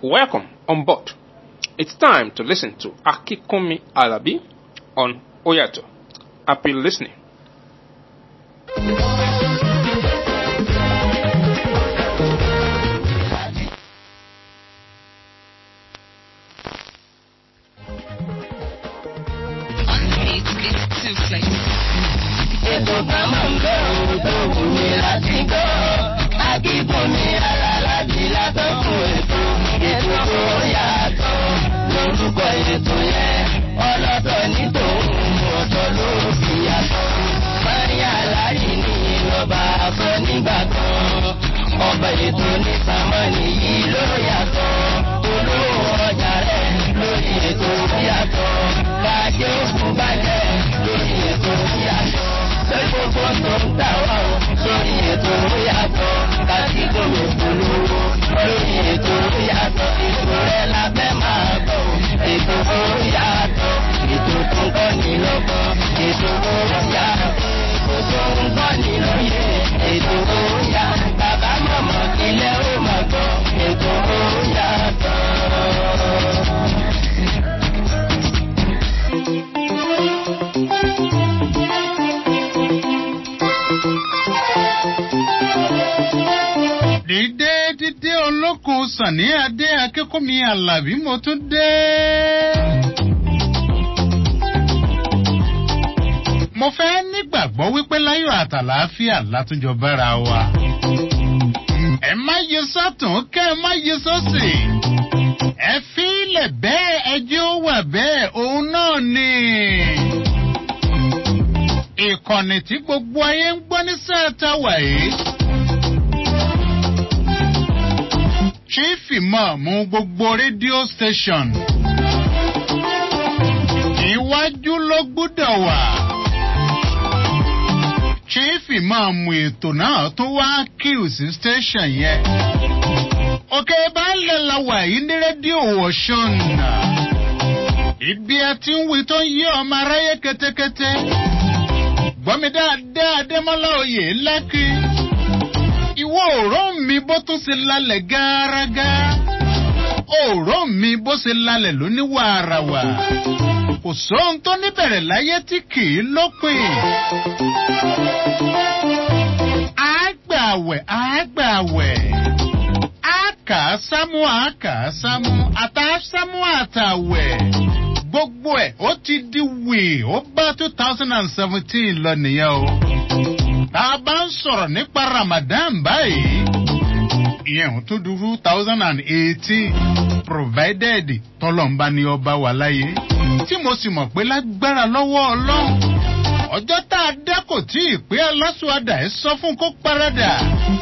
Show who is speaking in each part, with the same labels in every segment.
Speaker 1: Welcome on board. It's time to listen to Akikomi Alabi on Oyato. Happy listening.
Speaker 2: Ètò kan máa ń bẹ̀ òun tó wù mí láti gbọ́. Akíkúnmi alálàbí látọ̀kùn ètò. Ètò tó yàtọ̀ lórúkọ ètò yẹn. Ọlọ́tọ̀ ní tòun ọ̀tọ̀ ló fi yàtọ̀. Máyà láyé ní ìlọ́ba àfọ nígbà kan. Ọba ètò ní sàmọ́nì yìí ló yàtọ̀. Olówó ọjà rẹ̀ lórí ètò yàtọ̀. Bàjẹ́ òkú bàjẹ́ lórí ètò yàtọ̀ gbogbo tó ń tà wá o lórí ètò yàtọ̀ kàtí gbogbo polówó lórí ètò yàtọ̀ ètò rẹ̀ la fẹ́ máa gbọ́ o ètò yàtọ̀ ètò tó ń kọ́ ní lọ́gbọ́n ètò yàtọ̀ ètò tó ń kọ́ ní lóye ètò yàtọ̀ bàbá mọ̀mọ́ ilé ó máa gbọ́ ètò yàtọ̀.
Speaker 3: dídé dídé olókun sànní adé akẹ́kọ̀ọ́mi alábí mo tún dé. mo fẹ́ nígbàgbọ́ wípé láyọ̀ àtàlàáfíà látúnjọ bára wa. ẹ má yẹ sọ́tún kẹ́ ẹ má yẹ sọ́sì. ẹ fi ilẹ̀ bẹ́ẹ̀ ẹjẹ́ ó wà bẹ́ẹ̀ òun náà ni. ìkànnì tí gbogbo ayé ń gbọ́ ní sáà táwà yìí. chief imam gbogbo rédíò station iwájú ló gbúdọ̀ wà chief imam ètò náà tó wá kíw sí station yẹn òkè baálẹ̀ la wà yìí ní rédíò wọ̀ṣọ́n ibi ẹ ti ń wí tó ń yí ọmọ aráyé kétékété gbọ́mi dáadáa adémọ́lá oyè lákì ìwọ òró mi bó tún ṣe lálẹ̀ gárágá òró mi bó ṣe lálẹ̀ lóní wàràwà kò sóhun tó níbẹ̀rẹ̀ láyé tí kì í lópin. àgbàwẹ̀ àgbàwẹ̀ àkà sámú àkà sámú àtà sámú àtàwẹ̀ gbogbo ẹ̀ ó ti di wì ó bá two thousand and seventeen lọ nìyẹn o tá a bá ń sọ̀rọ̀ nípa ramadan báyìí ìyẹn ò tún du two thousand and eighteen provided tọ́lọ́mbá ni ọba wà láyé tí mo sì mọ̀ pé lágbára lọ́wọ́ ọlọ́run ọjọ́ tá a dá kò tí ì pé aláṣọadà ẹ sọ fún kó paradà.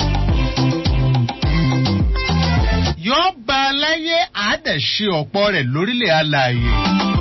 Speaker 3: yọ ba aláyé àádẹ́sí ọ̀pọ̀ rẹ̀ lórílẹ̀ alààyè.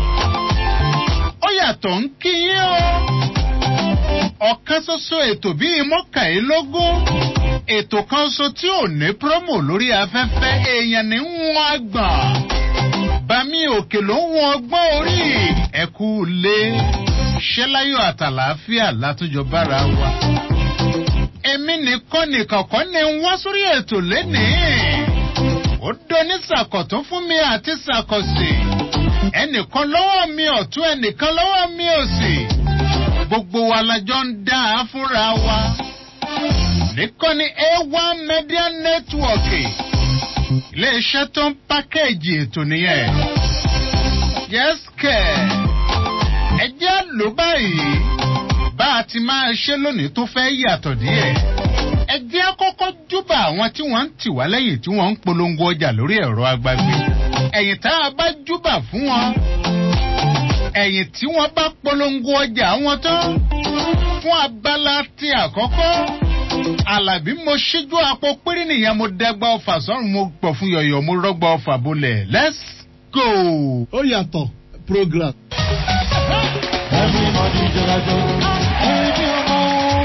Speaker 3: ó yàtọ̀ ń kí yín o ọ̀kan ṣoṣo ètò bíi mọ́kànlélógún ètò kan ṣo tí ò ní promo lórí afẹ́fẹ́ èèyàn ní wọn àgbọ̀n bami òkè ló ń wọn ọgbọ́n orí ẹ̀kú lé ṣẹ́láyọ̀ àtàlàáfíà látúnjọ bára wa. èmi nìkan nìkan kọ́ ni ń wá sórí ètò lénìí ó dóní sàkọ̀tún fún mi àti sàkọ̀sì ẹnìkan lọ́wọ́ mi ọ̀tún ẹnìkan lọ́wọ́ mi òsì gbogbo wa lajọ ń dá a fúnra wa. nìkànnì a1 media network iléeṣẹ́ tó ń pákéèjì ètò nìyẹn. yẹ́sìkẹ̀ ẹ jẹ́ ló báyìí bá a ti máa ṣe lónìí tó fẹ́ yàtọ̀ díẹ̀. ẹ jẹ́ kọ́kọ́ júbà àwọn tí wọ́n ń tì wá lẹ́yìn tí wọ́n ń polongo ọjà lórí ẹ̀rọ agbágbé. ẹ̀yìn tá a bá júbà fún wọn ẹ̀yìn tí wọ́n bá polongo ọjà wọn tán fún abala ti àkọ́kọ́ alábí mo ṣíjú apò péré nìyẹn mo dẹgba ọfà sọ́run mo pọ̀ fún yọ̀yọ̀ mo rọ́gba ọfà bolẹ̀ let's go.
Speaker 4: ó yàtọ̀ program.
Speaker 2: everybody jọlajọ ẹbí ọmọ.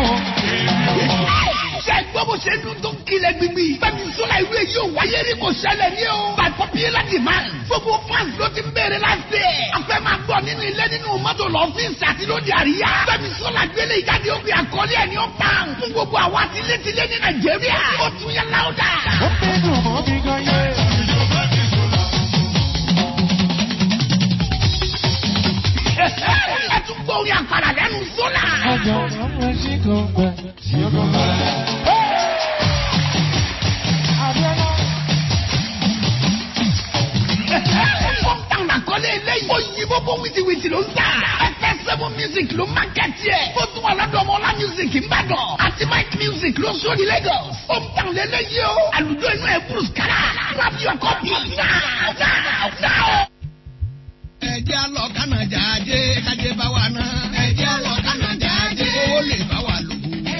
Speaker 5: ṣe gbọ́ bó ṣe dún tó ń kilẹ̀ gbígbí. bẹ́ẹ̀ni sọ́la ìlú èyí ò wáyé rí kò ṣẹlẹ̀ ní o. by popular demand. gbogbo fans ló ti bẹ̀rẹ̀ láti ẹ̀. a fẹ́ máa gbọ́ nínú ilé nínú mọ́tò lọ́fíìsì àti lóde àríyá. bẹ́ẹ̀ni sọ́la gbélé ìjáde ó fi àkọlé ẹ̀ ní ó pa. fún gbogbo àwa tilétilé ní nàìjíríà. ó tún yẹ láwùdà.
Speaker 2: ó fẹ́ dùn mọ́ bí gan yé. tó pẹ́ tí ó tó pẹ́.
Speaker 5: Hometown àkọlé eléyìí. Òyìnbó bó wìtìwìtì ló ń tà. Ẹ̀fẹ̀ Seven Music ló mákẹ́tì ẹ̀. Ó tún wà lọ́dọ̀ ọmọ ọlá music Ìbàdàn. Àti Mike Music ló sọ ní Lagos. Hometown lélẹ́yìí o. Àlùjọ inú ẹ̀ Bruce Kara. Grab your copy now now now.
Speaker 6: ẹjẹ́ lọ kánàjà ajé kájé bá wa ná. ẹjẹ́ lọ kánàjà ajé owó lè bá wa lò.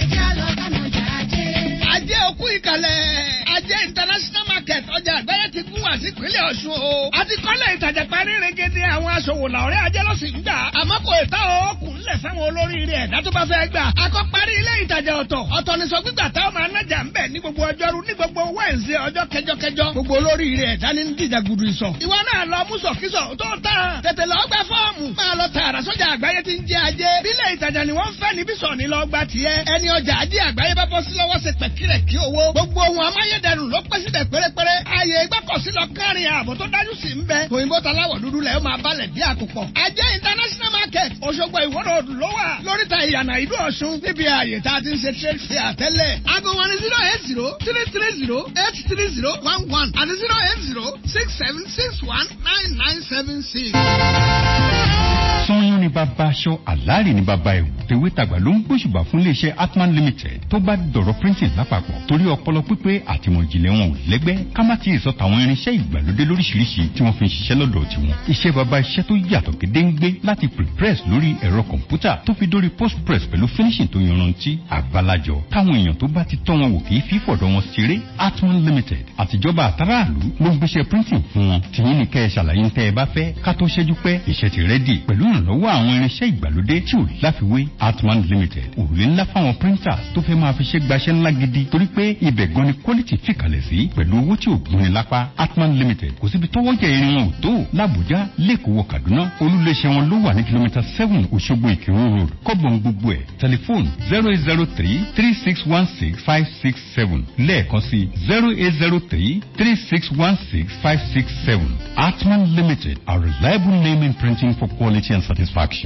Speaker 6: ajé òkú ìkàlẹ̀ ajé international market ọjà àgbáyé ti gún wá sí ìpínlẹ̀ ọ̀ṣun o. a ti kọ́lé ìtajà parí rẹ̀gẹ̀dẹ̀ àwọn aṣòwò làwọ̀rẹ́ ajé ló sì ń gbà. àmọ́ kò ì tá o kù ńlẹ̀ fáwọn olóríire ẹ̀dá tó bá fẹ́ gbà. a kọ́ parí ilé ìtajà ọ̀tọ̀ ọ̀tọ̀ ní sọ gbígbà táwọn máa nájà ń bẹ̀ ní gbogbo ọjọ́rú ní gbogbo wẹ́ǹsì ọjọ́ kẹjọkẹjọ. gbogbo olóríire ẹ̀dá ní dìjà gudu ìsọ̀. ìwọ náà lọ mú sọ̀kísọ̀ tó tán. tètè lọ gbà fọ́ọ̀mù. máa lọ tààrà sọ́jà àgbáyé ti ń jẹ ajé. bílẹ̀ ìtajà ni wọ́n ń fẹ́ níbí sọ̀ ní lọ gba tiẹ̀. ẹni ọjà ajé àgbáyé bá bọ́ sí lọ́wọ́ ṣe pẹ̀kìrẹ̀ kí owó. gbogbo ohun amáyédẹrùn ló pẹ́ síbẹ̀ pérépéré. ààyè ìgbọ́kọ̀sí lọ kárin ààbò tó dájú sí ń bẹ. òyìnbó taláwọ̀ dúdú lẹ̀ ó máa balẹ̀ bí àkùkọ. ajé international market Òṣogbo ìwọ́rọ̀ òdù ló wà. lóríta ìyànà ìlú Ọ̀ṣun níbi ààyè tá a ti ń ṣe trade fair tẹ́lẹ̀. aago wọn ni zero eight zero three three zero eight three zero one one àti zero eight zero six seven six one nine nine seven six.
Speaker 7: sanyọ́n ni bàbá aṣọ àlàárì ni bàbá ẹ̀wù tèwé tàgbà ló ń gbóṣùbà fún iléeṣẹ́ atman limited tó bá dọ̀rọ̀ printing lápapọ̀ torí ọpọlọ pípé àtìmọ̀ ìjìnlẹ̀ wọn ò lẹ́gbẹ́ ká má ti sọ tàwọn irinṣẹ́ ìgbàlódé lóríṣiríṣi tí wọ́n fi ń ṣiṣẹ́ lọ́dọ̀ tiwọn iṣẹ́ bàbá iṣẹ́ tó yàtọ̀ gédéǹgbé láti prepress lórí ẹ̀rọ kọ̀ǹpútà tó fi dórí postpress pẹ̀lú finishing tó yanrantí àgbàlajọ táwọn èèyàn tó bá ti tọ́ wọn wò kì í fi fọ̀dọ̀ wọn ṣeré atman limited àtijọba àtàràlú ló ń gbéṣẹ́ printing fún wọn tìyín ni kẹ́ ẹ ṣàlàyé ń tẹ́ ẹ bá fẹ́ ká tó ṣẹ́jú pẹ́ iṣẹ́ ti rẹ́dì pẹ̀lú ìrànlọ́wọ́ àwọn irinṣẹ́ ìgbàlódé tí ò láfiwé atman limited òrùlé ńlá fáwọn printers tó fẹ́ máa fi ṣe gbaṣẹ́ ńlá gidi torí pé ibẹ̀ gan ni quality fìkàlẹ̀ sí pẹ̀lú owó tí ò gbóni lápá atman limited kò síbi tọ́wọ́jà irin wọn ò tó làbújá lẹ́kọ̀ọ́ kaduna olúléeṣẹ́ wọn ló wà ní kìlómítà seven òṣogbo ìkírun road kọ́bọ̀n gbogbo ẹ̀ tẹlifóònù zero eight zero three three six one six five six seven lẹ́ẹ̀kan sí zero eight zero three three six one six five six seven atman limited a reliable name in printing for quality and satisfaction.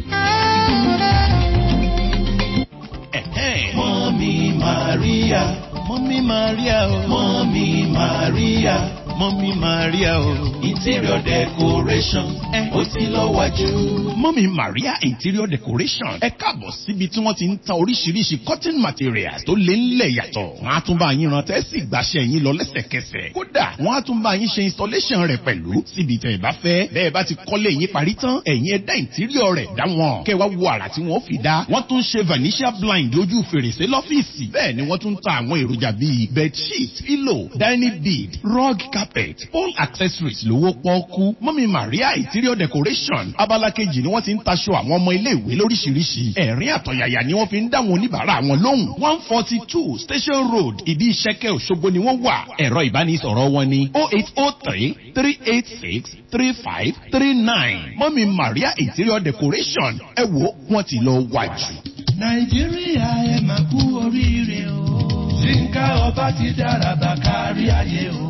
Speaker 8: Mọ́mí Màríà. Mọ́mí Màríà o. Mọ́mí Màríà. Mọ́mí Màríà o. Interior decoration. Ó ti lọ wájú. Mọ́mí Màríà Interior decoration. Ẹ káàbọ̀ síbi tí wọ́n ti ń ta oríṣiríṣi cotton materials tó lé ńlẹ̀ yàtọ̀. Wọ́n á tún bá yín rántí sì gbàṣẹ yín lọ lẹ́sẹ̀kẹsẹ̀. Kódà wọ́n á tún bá yín ṣe installation rẹ̀ pẹ̀lú síbi tẹ̀ ẹ bá fẹ́. Bẹ́ẹ̀ bá ti kọ́lé yín parí tán, ẹ̀yin ẹ̀dá interior rẹ̀ dá wọn. Kẹ́ wá wo àrà tí wọ́n fi dá. Wọ́n tún ṣe vanishia blind lójú fèrèsé lọ́fíìsì. Bẹ́ẹ̀ ni wọ́n tún ta àwọn èròjà bíi bedsheet, pillow, dining bead, rug carpet, all accessories lówó pọ́ọ́kú. Mọ́mí Maria interior decoration. Abala kejì ni wọ́n ti ń taṣọ àwọn ọmọ ilé-ìwé lóríṣiríṣi. Ẹ̀rín àtọ̀yàyà ni wọ́n fi ń dá àwọn oníbàárà wọn lóhùn. one forty two station road ìdí ìṣẹ́kẹ́ Òṣogbo ni wọ́n wà. Ẹ̀rọ ìbánisọ̀rọ̀ wọn ni oh eight oh three three eight six three five three nine. Mọ́mí Maria interior decoration. Ẹ wo wọ́n ti lọ wájú.
Speaker 2: nàìjíríà ẹ máa kú oríire o. yínká ọba ti dára bá kárí ayé o.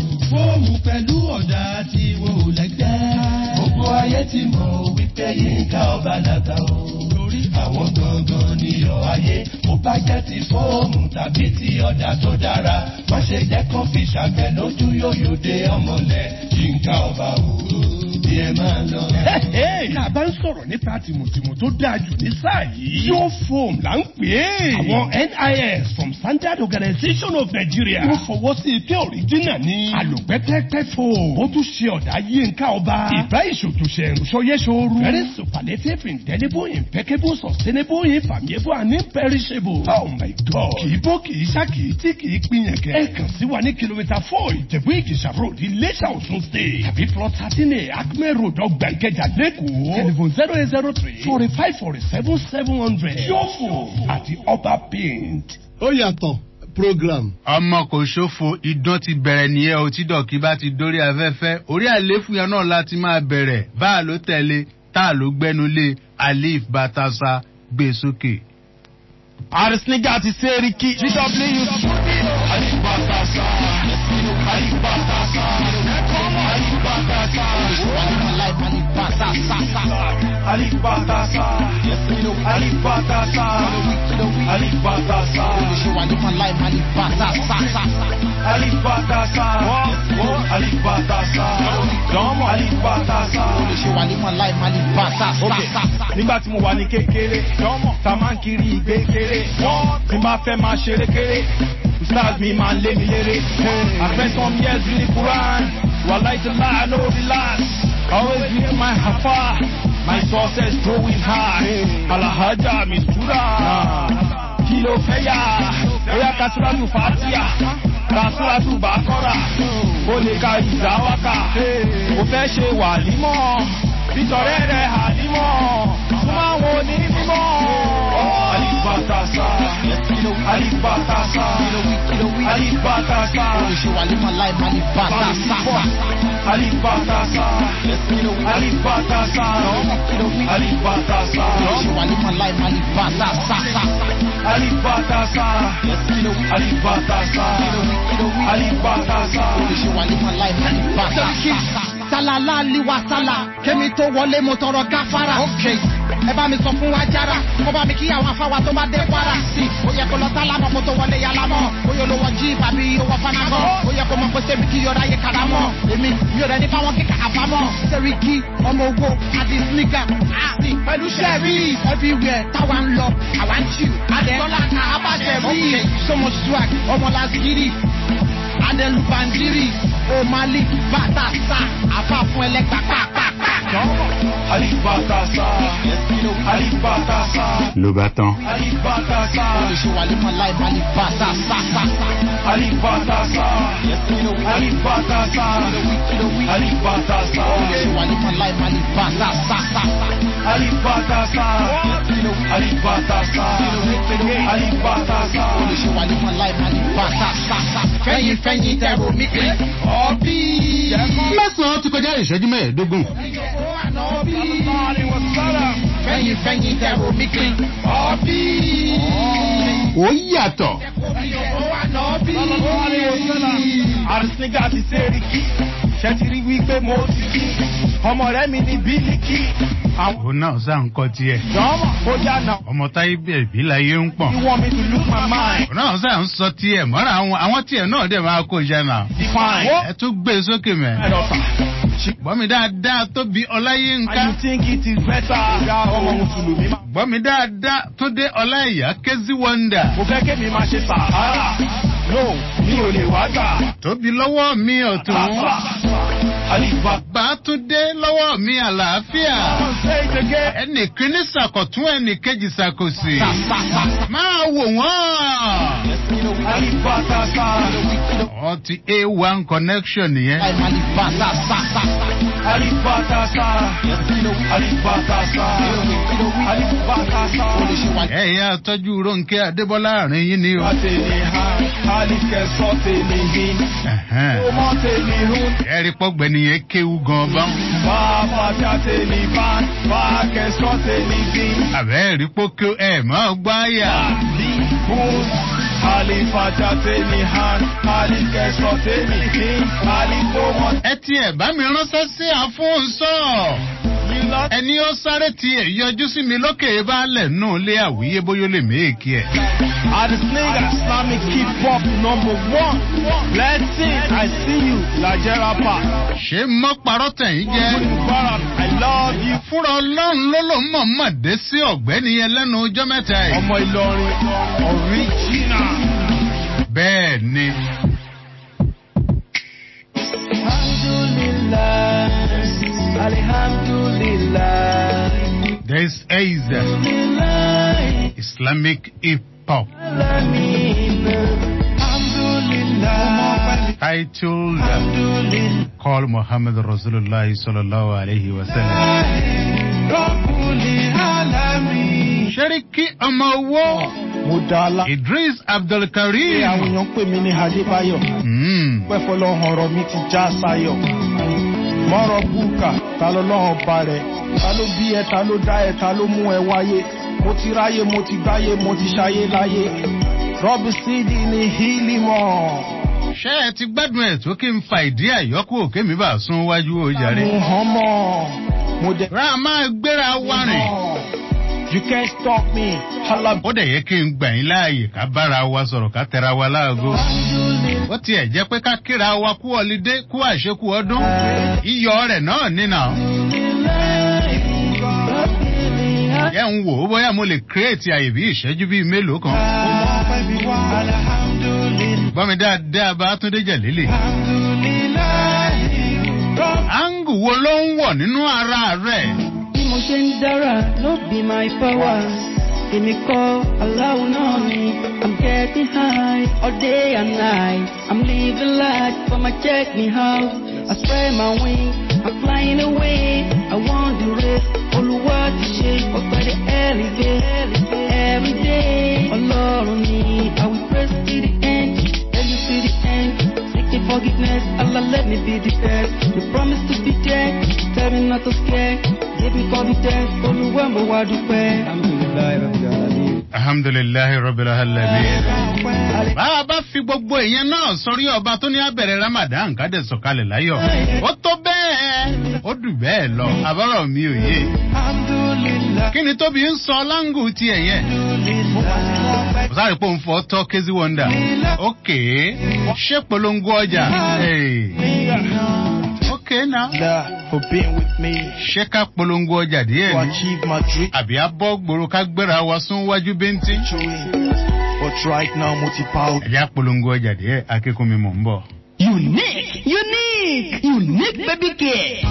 Speaker 2: fóòmù pẹ̀lú ọ̀dà tí wò lẹ́gbẹ́. gbogbo ayé ti mọ̀ wípé yínká ọba làgbà o. torí àwọn gangan níyọ̀ ayé. mo bá jẹ́ ti fóòmù tàbí ti ọ̀dà tó dára. má ṣe jẹ́ kó fi ṣàgbẹ̀ lójú yóyò dé ọmọlẹ̀. yínká ọba o bí ẹ máa lọ.
Speaker 9: tá a bá ń sọ̀rọ̀ nípa tìmùtìmù tó dáa jù ní sáà yìí. yóò foam là ń pè é. àwọn NIS from Standard Organization of Nigeria. wọ́n fọwọ́ sí ike òrìjínà ní. àlòpẹ́tẹ́pẹ́ foam. ó tún ṣe ọ̀dà yínká ọba. ìbá ìṣòtúnṣe ìrùsọyẹ́sọ̀rù. very superlative indelible impeccable sustainable infallible and imperishable. oh my god. kì í bó kì í ṣá kì í tí kì í pinyẹ̀kẹ́. ẹ kàn sí wa ní kìlómítà four ìjẹ̀bú ìjẹ̀ṣà road Iléṣà Ọ̀ṣun state. tàbí plot thirteen a acme road ọgbà ìkẹjà lẹ́kọ̀ọ́. telephone zero eight zero three forty five forty seven seven hundred. yóò àti ọba paint.
Speaker 4: ó yàtọ̀ program.
Speaker 3: ọmọ kò ṣòfò idán ti bẹ̀rẹ̀ nìyẹn o tí dọ̀kí bá ti dórí afẹ́fẹ́ orí àléfù yẹn náà láti máa bẹ̀rẹ̀ bá a ló tẹ̀lé tá a ló gbẹ́nu lé alif batasa gbé sókè.
Speaker 8: Arseniga ti Seriki. GW.
Speaker 10: Alibatasa.
Speaker 5: Olùṣèwádìí máa láì máa lè bàtà sàṣà.
Speaker 10: Alibatasa. Alibatasa. Jọmọ. Alibatasa.
Speaker 5: Olùṣèwádìí máa láì máa lè bàtà sàṣà.
Speaker 10: Nígbà tí mo wà ní kékeré, ta máa ń kiri ìgbé kéré. Tí n bá fẹ́ máa ṣeré kéré, stars mi máa lé mi léré. I spent some years in the Quran. Wàláì ti láà no relax. Always near my hafa. My success growing high. Alahaja mi sura. Kí ló fẹ́ yà? Bóyá Kasuratu Fatia. Kasuratu Bakora. Ó lè ka ìdáwákà. Mo fẹ́ ṣe wàlímọ̀. Bítọ̀rẹ́ rẹ̀ àlímọ̀. Súnmọ́ àwọn onímọ̀. Alibatasa. Alibatasa. Alibatasa.
Speaker 5: Olùṣèwádìí máa láì máa lè bàtà sàṣà.
Speaker 10: Alibatasa. Alibatasa. Alibatasa.
Speaker 5: Olùṣèwádìí máa láì máa lè bàtà sàṣà.
Speaker 10: Alibatasa. Alibatasa. Alibatasa.
Speaker 5: Olùṣèwádìí máa láì máa lè bàtà sàṣà. Sálálá liwa sálà, kémi tó wọlé mo tọrọ gáfárà. Ẹ bá mi sọ fún wa jára, kó bá mi kí àwọn afáwa tó bá dé kwara. Sí, ó yẹ kó lọ sálámọ̀ kó tó wọlé yalamọ̀. Ó yẹ olówó jí tàbí owó fanagọ̀. Ó yẹ kó mọ pé sẹ́mi kí yọra yẹ karamọ̀. Èmi mi ò rẹ̀ ní fáwọn kíkà àbámọ̀. Sẹ́ríkì ọmọ owó àti sníkà. Àti pẹ̀lú sẹ́rí everywhere táwa ń lọ, àwa ń chill. Adé Tọ́lá ká abáṣẹ rí. Sọmọ swag, ọmọ làzgírì. Adé lùbàndírì. Omali bàtà sá. Àfa fún ẹlẹ́gbà pàápàá.
Speaker 10: Alibatasa. Alibatasa.
Speaker 7: ló bá tán.
Speaker 10: Alibatasa.
Speaker 5: Olùṣèwádìí máa láì máa lè bàtà sá sá sá.
Speaker 10: Alibatasa. Alibatasa. Alibatasa.
Speaker 5: Olùṣèwádìí máa láì máa lè bàtà sá sá.
Speaker 10: Alibatasa. Alibatasa. Alibatasa.
Speaker 5: Olùṣèwádìí máa láì máa lè bàtà sá sá. Fẹ́yìn fẹ́yìn tẹ̀rọ mi pé ọ̀bí.
Speaker 3: mẹ́sàn-án ti kọjá ìṣẹ́jú mẹ́ẹ̀ẹ́dógún.
Speaker 5: Fẹ́yìn fẹ́yìn tẹ̀rọ mi pé ọ̀bí.
Speaker 3: ó yàtọ̀.
Speaker 10: Àrísíngà ti Sẹ́ríkì. Ṣé ti rí wípé mo ti kí? Ọmọ rẹ̀ mi ní Bílíkì. Àwọn
Speaker 3: òun náà sá ń kọ́ tiẹ̀.
Speaker 10: jọ́mọ̀ ó yànà.
Speaker 3: ọmọ táyé bẹ̀bí láyé ń pọ̀n.
Speaker 10: You want me to lose my mind?
Speaker 3: òun náà sá ń sọ tiẹ̀ mọ́ra àwọn àwọn tiẹ̀ náà dẹ̀ máa kó iṣẹ́ náà.
Speaker 10: Define.
Speaker 3: ẹ tún gbé e sókè mẹ́.
Speaker 10: Ẹ lọ sà.
Speaker 3: gbọ́ mi dáadáa tó bí ọláyínká.
Speaker 10: And you think it is better? Ya ọmọ Mùsùlùmí máa.
Speaker 3: gbọ́ mi dáadáa tó dé ọláìyá kézí wọ́ndà.
Speaker 10: Mo fẹ́ kémi máa ṣe sàárà. No, mi ò lè wá gbà.
Speaker 3: tóbi lọ́wọ́ mi ọ̀tún.
Speaker 10: Aliba.
Speaker 3: bàtúndé lọ́wọ́ mi àlàáfíà.
Speaker 10: Say it again.
Speaker 3: ẹnì kíní sàkọ̀tún ẹnì kejì sàkòsì. máa wò wọ́n.
Speaker 10: Alibatasa.
Speaker 3: wọ́n ti a1 connection nìyẹn.
Speaker 5: Láì máa lè bàtà sá sá.
Speaker 10: Alibatasa. Alibatasa. Alibatasa.
Speaker 5: Olùṣèwádìí.
Speaker 3: ẹ̀yà tọ́jú rónkẹ́ adébọ́lá àárín yín ni o.
Speaker 10: Ateni ha, alikẹ sọ tèmi hin,
Speaker 3: Ẹ̀hẹ́n.
Speaker 10: ọmọ tèmi hun,
Speaker 3: ẹ̀rí pọ́gbẹ́ni yẹn kéwu gan bá.
Speaker 10: bàbá tí a tèmi bá, bàkẹ sọ tèmi hin,
Speaker 3: àbẹ́ẹ̀rí pókó ẹ̀ máa gbá yà.
Speaker 10: àlì hun, alifàtà tèmi han, alikẹ sọ tèmi hin, alikọmọ
Speaker 3: ẹ tiẹ̀ bá mi ránṣẹ́ sí àfúnsọ́.
Speaker 10: yìí lọ.
Speaker 3: ẹni ó sáré tiẹ̀ yọjú sí mi lókè baálẹ̀ nù lé àwíyé bóyá ó lè méèkì ẹ̀.
Speaker 10: Adesina Islamic hip hop number one. Blessing, I see you, Nigeria Park.
Speaker 3: ṣé mọ́ parọ́ tẹ̀yìn jẹ́.
Speaker 10: Mubarak, I love you.
Speaker 3: fúnra ọlọ́run ló ló mọ̀ọ́mọ̀ dé sí ọ̀gbẹ́ni yẹn lẹ́nu ọjọ́ mẹ́ta yìí.
Speaker 10: Ọmọ Ìlọrin, original.
Speaker 3: bẹ́ẹ̀ ni
Speaker 10: Alhamdulillah.
Speaker 3: this is islamic hip hop
Speaker 10: Alhamdulillah.
Speaker 3: titled
Speaker 10: Alhamdulillah.
Speaker 3: call muhammad rasulullah sallallahu alayhi wa sallam.
Speaker 10: Rabbul alamin.
Speaker 3: sẹ́ríkì ọmọ owó
Speaker 10: Mo dá la.
Speaker 3: idris
Speaker 10: Ṣé àwọn
Speaker 3: abdulkareem.
Speaker 10: èèyàn pè mí ní Adébáyọ̀?
Speaker 3: Mm.
Speaker 10: pẹ́ fọlọ́hàn ọ̀rọ̀ mi ti já sáyọ̀. mọ́rọ̀ búkà ta ló lọ́hàn ba rẹ̀ ta ló bí ẹ ta ló dá ẹ ta ló mú ẹ wáyé mo ti ráyé mo ti gbáyé mo ti ṣayé láyé rọ́bì sídì ní hílímọ̀.
Speaker 3: ṣé ẹ ti gbádùn ẹ̀ tó kí n fa ìdí àyọkù òkè mi bá sún wájú ó jàre.
Speaker 10: mo hàn mọ́ mo dẹ̀
Speaker 3: ra máa gbéra wa rìn
Speaker 10: You can't stop me. Holla
Speaker 3: ó dẹ̀ yẹ kí n gbà yín láàyè ká bára wa sọ̀rọ̀ ká tẹra wa láago. ó tiẹ̀ jẹ́ pé ká kíra wa kú ọlídé kú àṣekú ọdún. iyọ̀ rẹ̀ náà nínà. yẹ́ ń wò ó bóyá mo lè kírètì àyè bí ìṣẹ́jú bíi mélòó kan. gbọ́ mi dáadáa bá túndé jẹ̀lélẹ̀. áńgù wo ló ń wọ̀ nínú ara rẹ̀?
Speaker 11: bí mo ṣe ń dára no be my power èmi kọ́ aláwo náà ni i'm getting high all day and night i'm living life for my check me house i spread my wings i'm flying away i want the race olùwà ti ṣe ọ̀pẹ̀lẹ̀ elevate every day ọlọ́run ni i will praise to the end tell you to the end seeking forgiveness allah let me be the best you promise to be there tell me not to scare give me confidence olùwà mo wá dúpẹ́. alhamdulilayi rabbil alamin.
Speaker 3: alhamdulilayi rabbil alamin. bá a bá fi gbogbo ìyẹn náà sọrí ọba tó ní abẹ̀rẹ̀ ramadan ká dẹ̀ sọ̀kalẹ̀ láyọ̀ ó tó bẹ́ẹ̀ ó dùn bẹ́ẹ̀ lọ àbọ̀rọ̀ mi ò yé. kí ni tóbi ń sọ láǹgù tiẹ̀ yẹn. mo sáré pé òun fọ́ tọ́ kézí wọ́ndà. ókè ṣé polongo ọjà. ókè náà.
Speaker 10: for being with me.
Speaker 3: ṣé ká polongo ọjà díẹ̀
Speaker 10: To
Speaker 3: ni.
Speaker 10: achieve my dream.
Speaker 3: àbí abọ́ gbòòrò ká gbéra wa sún wájú bẹ́ntì.
Speaker 10: But right now, mo ti pa o.
Speaker 3: ẹ̀yà polongo ọjà díẹ̀ akẹ́kọ̀ọ́ mi mọ̀ ń bọ̀.
Speaker 12: Unique, unique, unique baby care.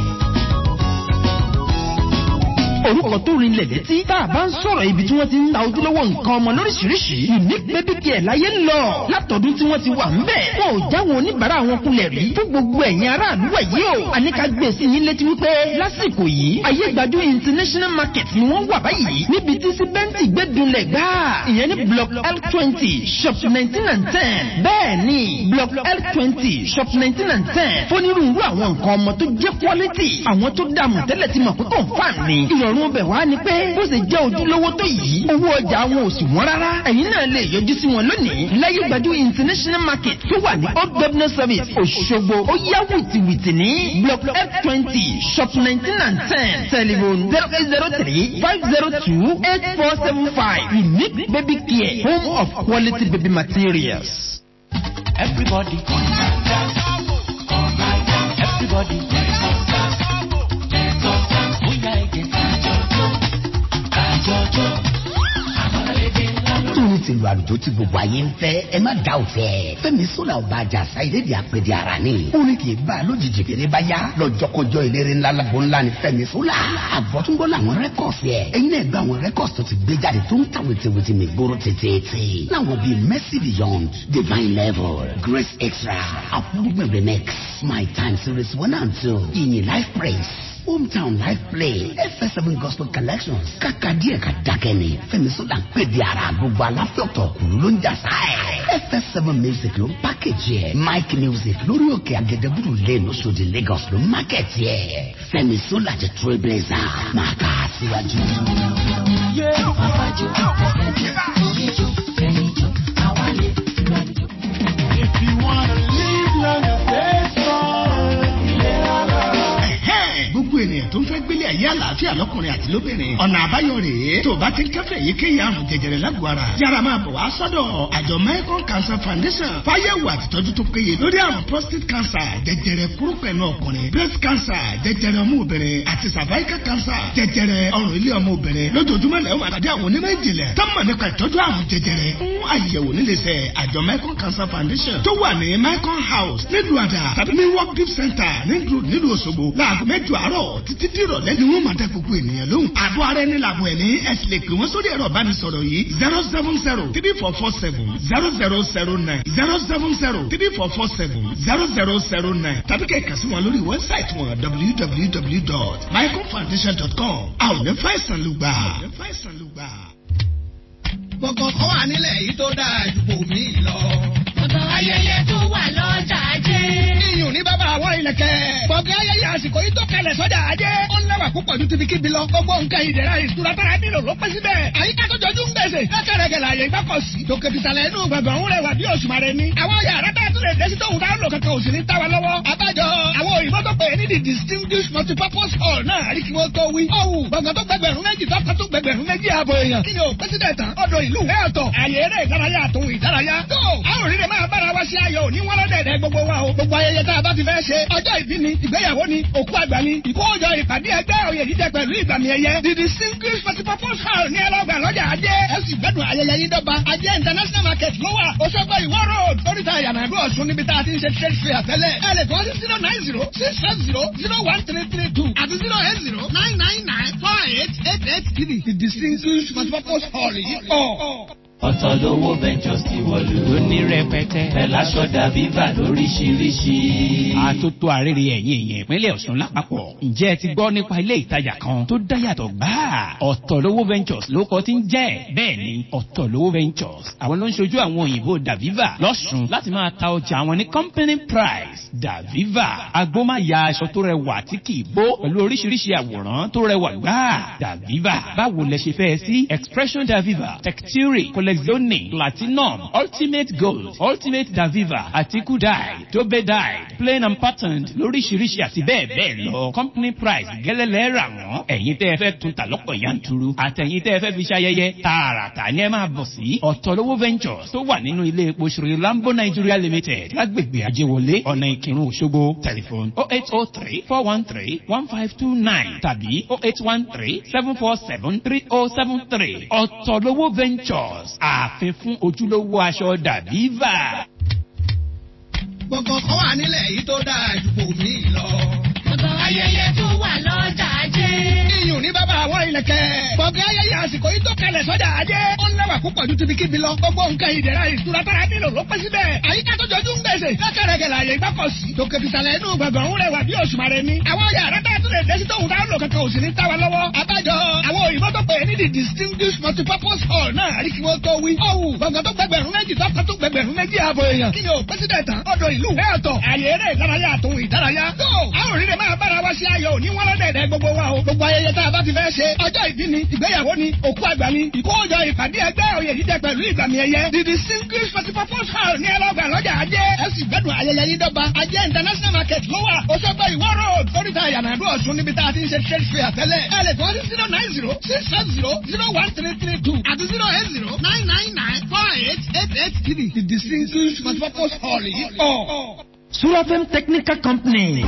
Speaker 12: orúkọ tó rinlẹ̀ létí tá a bá ń sọ̀rọ̀ ibi tí wọ́n ti ń ta ojúlówó nǹkan ọmọ lóríṣiríṣi unique baby care láyé ń lọ látọ̀dún tí wọ́n ti wà ń bẹ̀ wọn ò jáwọn oníbàárà wọn kulẹ̀ rí fún gbogbo ẹ̀yin aráàlú ẹ̀ yìí o àníkà gbé sí yín létí wípé lásìkò yìí ayé gbajú international market ni wọ́n wà báyìí níbi tí síbẹ́ǹtì gbẹ́dúnlẹ̀ gbá ìyẹn ní block l twenty shop nineteen and ten bẹ́ẹ̀ ni block l twenty shop nineteen and ten fónírúurú àwọn nǹkan ọmọ tó jẹ́ quality àwọn tó dààmú tẹ́lẹ̀ ti mọ̀ pé kò ń fà ní ìrọ̀rùn bẹ̀ wá ni pé bó ṣe jẹ́ ojúlówó tó yìí owó ọjà wọn ò sì wọ́n rárá ẹ̀yin náà lè yọjú sí wọn lónìí láyé gbajú international market tó wà ní old governor service òṣogbo ó yá wìtìwìtì ní block f twenty shop nineteen and ten telephone zero eight zero three five zero two eight four seven five unique baby care home of quality baby materials.
Speaker 2: Everybody, everybody,
Speaker 5: tóní ti lu àlùjọ tí gbogbo ayé ń fẹ́ ẹ má dá òfẹ́ fẹ́mi sọ́la ọba àjàsá ìlédè àpèdè ara ni orin kì í bá a lójijì kéré bá yá lọ́jọ́kọjọ́ eléré ńlá lágbo ńlá ni fẹ́mi sọ́la àbọ̀túnbọ̀ làwọn rẹ́kọ̀sì ẹ̀ ẹ̀yin náà gba àwọn rẹ́kọ̀sì tó ti gbé jáde tó ń ta wìtìwìtì mi gbóró tètè láwọn bíi mercy beyond divine level grace extra àpòrúgbìn remix my time series one and two ìyìn life praise hometown life play fs7 gospel collections kàkà díẹ̀ ka dákẹ́ ni fẹ́mi sọ́dà ń pè di ara gbogbo aláfẹ́ ọ̀tọ̀ kùlú ló ń jà sáà fs7 music ló ń pákéjì ẹ̀ mike music lórí òkè agẹdẹbùrù lane lóṣòdì lagos ló ń mákẹ́tì ẹ̀ fẹ́mi sọ́dà jẹ́ trailblazer máa kà á síwájú.
Speaker 2: If you wanna live long and faithful,
Speaker 6: gbogbo ènìyàn tó ń fẹ́ gbélé ayé àlàáfíà lọ́kùnrin àti lóbìnrin ọ̀nà àbáyọ rèé tó o bá ti ń kẹ́fẹ́ èyíkéyìí àrùn jẹjẹrẹ lágbo ara yára máa bọ̀ wá sọ́dọ̀ àjọ mecon cancer foundation fáyẹ̀wò àtìtọ́jú tó péye lórí àrùn prostate cancer jẹjẹrẹ kúrúpẹ̀nù ọkùnrin breast cancer jẹjẹrẹ ọmọ obìnrin àti cervical cancer jẹjẹrẹ ọrùn ilé ọmọ obìnrin lójoojúmọ́ lẹ́wọ̀n àtàdé àwọn onímọ̀ ìjìnlẹ̀ tó mọ̀ nípa ìtọ́jú àrùn jẹjẹrẹ fún àyẹ̀wò níléeṣẹ́ àjọ mecon cancer foundation tó wà ní mecon house nílùú àdà tàbí ní work gift center nílùú nílùú òṣogbo láago mẹ́jọ àárọ̀ títí tí ìrọ̀lẹ́ ni wọ́n máa dá gbogbo ènìyàn lóhùn. àbọ̀ ara ẹni làbọ̀ ẹ̀mí ẹ sì lè pè wọ́n sórí ẹ̀rọ ìbánisọ̀rọ̀ yìí zero seven zero three four four seven zero zero zero nine zero seven zero three four four seven zero zero zero nine tàbí kẹ́ ẹ̀ kà sí wọn lórí wẹ́bsáìtì wọn www.mycomfoundation.com. àwọn ò ní fàìsàn lùgbà.
Speaker 13: gbọ̀ngàn kan wà nílẹ̀ yìí tó dáa ju bòmí lọ. ayẹyẹ tó wà lọ́jà ajé. iyùn ní bàbá àwọn ìlẹ̀kẹ̀. gbọ̀ngàn ayẹyẹ àsìkò yìí tó kalẹ̀ sọ́jà ajé. ó ń lẹ́wà púpọ̀ ju tibikíbi lọ. gbogbo nǹkan ìdẹ̀ra ìtura tára nílò ló pẹ́ síbẹ̀. àyíká tó jọjú ń gbèsè. lọ́kẹ̀rẹ̀kẹ̀ láàyè ìgbàkọ̀ sí. tòkè tìsàlẹ̀ inú gbọ̀ngàn ń rẹwà bí òṣùmàrè ni. àwọn yàrá tá a tún lè dé sí tóun dáhùn lò kankan òsì ní táwa lọ́wọ́. àbájọ àwọn òyìnbó tó
Speaker 6: pè é ní the distinguished multipurpose hall náà rí kí wọ́n tó wí. ọ̀wù gbọ̀ngàn tó gbẹgbẹ̀rún méjì tọ́ka tó gbẹgbẹ̀rún méjì ààbò èèyàn. kí ni o pẹ́sidẹ̀ tán ọ̀dọ̀ ìlú ẹ̀ ọ̀tọ̀ àyè eré ìdárayá àtòun ìdárayá. tó a ò rí rẹ̀ máa bára wa ṣe ayọ̀ òní wọ́n lọ́dẹ̀ẹ̀dẹ̀ gbogbo wa o. gbogbo ayẹyẹ tá a bá ti fẹ́ ṣe ọjọ́ ìbí ni ìgbéyàwó ni òkú àgbà ni ìkójọ ìpàdé ẹgbẹ́ òye jíjẹ pẹ̀lú ìgbàmì ẹ̀yẹ. the distinguished multipurpose hall ní ẹlọ́gbà lọ́jà ajé. ẹ sì gbẹ́dùn ayẹyẹ yín dọ́gba ajé international market ló wà Òṣogbo ìwọ road oríta ìyànàdú ọ̀ṣun níbi tá a ti ń ṣe trade fair tẹ́lẹ̀. ẹ lè kọ́ sí zero nine zero six five zero zero one three three two àti zero eight zero nine nine nine four eight eight eight three. the distinguished multipurpose hall yìí pọ̀.
Speaker 8: ọ̀tọ̀ lówó ventures ti wọ̀lú.
Speaker 14: ó ní rẹpẹtẹ.
Speaker 8: pẹ̀láṣọ dàbíbà lóríṣiríṣi.
Speaker 14: àtótó àrèrè ẹ̀yìn èèyàn ìpínlẹ̀ ọ̀ṣun lápapọ̀. ǹjẹ́ ẹ ti gbọ́ nípa ilé ìtajà kan tó dáyàtọ̀ gbáà? ọ̀tọ̀ lówó ventures ló kọ́ ti ń jẹ́. bẹ́ẹ̀ ni ọ̀tọ̀ lówó ventures àwọn ló ń ṣojú àwọn òyìnbó daviva lọ́ṣun láti máa ta ọjà àwọn ní company price daviva agbómáya aṣọ tó rẹwà tí kì í bó pẹ̀lú oríṣiríṣi àwòrán tó rẹwà gbáà daviva báwo lẹ ṣe fẹ́ sí expression daviva texture collezione platinum ultimate gold ultimate daviva àtikú dye dobe dye plain and patterned lóríṣiríṣi àti bẹ́ẹ̀ bẹ́ẹ̀ lọ company price gẹ́lẹ́lẹ́ rà wọ́n ẹ̀yin tẹ́ ẹ fẹ́ tún ta lọ́pọ̀ yanturu àtẹ̀yin tẹ́ ẹ fẹ́ fi ṣayẹyẹ tààràtà ni ẹ máa bọ̀ sí ọ̀tọ̀lówó ventures tó wà nínú ilé epo ṣòro lambo nigeria limited lágbègbè ajéwọlé ọ̀nà ìkírun òṣogbo tẹlifon oh eight oh three four one three one five two nine tàbí oh eight one three seven four seven three oh seven three ọ̀tọ̀lówó ventures ààfin fún ojúlówó aṣọ dàbíva.
Speaker 6: gbogbo kan wà nílẹ̀ yìí tó dáa ju kò mí lọ.
Speaker 2: ayẹyẹ tó wà lọ́jà ajé.
Speaker 6: iyùn ní bàbá àwọn ìlẹ̀kẹ̀. gbọ̀ngàn ayẹyẹ àsìkò yìí tó kalẹ̀ sọ́jà ajé. ó ń lẹ́wà púpọ̀ ju tibikíbi lọ. gbogbo nǹkan ìdẹ̀ra ìtura tára nílò ló pẹ́ síbẹ̀. àyíká tó jọjú ń gbèsè. lọ́kẹ̀rẹ̀kẹ̀ làyè gbọ́kọ̀sí. tòkè tìsàlẹ̀ inú gbọ̀ngàn ń rẹwà bí òṣùmàrè ni. àwọn yàrá tá a tún lè dẹ́sí tóun táwọn lò kankan òsì ní táwa lọ́wọ́. abájọ àwọn òyìnbó tó pè é ní the distinguished multipurpose hall náà rí kí wọ́n tó wí. ọ̀wù gbọ̀ngàn tó gbẹgbẹ̀rún méjì tọ́ka tó gbẹgbẹ̀rún méjì ààbò èèyàn. kí ni o pẹ́sidẹ̀ tán ọ̀dọ̀ ìlú ẹ̀ ọ̀tọ̀ àyè eré ìdárayá àtòun ìdárayá. tó a ò rí rẹ̀ máa bára wa ṣe ayọ̀ òní wọ́n lọ́dẹ̀ẹ̀dẹ̀ gbogbo wa o. gbogbo ayẹyẹ tá a bá ti fẹ́ ṣe ọjọ́ ìbí ni ìgbéyàwó ni òkú àgbà ni ìkójọ ìpàdé ẹgbẹ́ òye jíjẹ pẹ̀lú ìgbàmì ẹ̀yẹ. the distinguished multipurpose hall ní ẹlọ́gbà lọ́jà ajé. ẹ sì gbẹ́dùn ayẹyẹ yín dọ́gba ajé international market ló wà Òṣogbo ìwọ road oríta ìyànàdú ọ̀ṣun níbi tá a ti ń ṣe trade fair tẹ́lẹ̀. ẹ lè kọ́ sí zero nine zero six five zero zero one three three two àti zero eight zero nine nine nine four eight eight eight three. the distinguished multipurpose hall yìí pọ̀.
Speaker 12: Surafem Technical Company.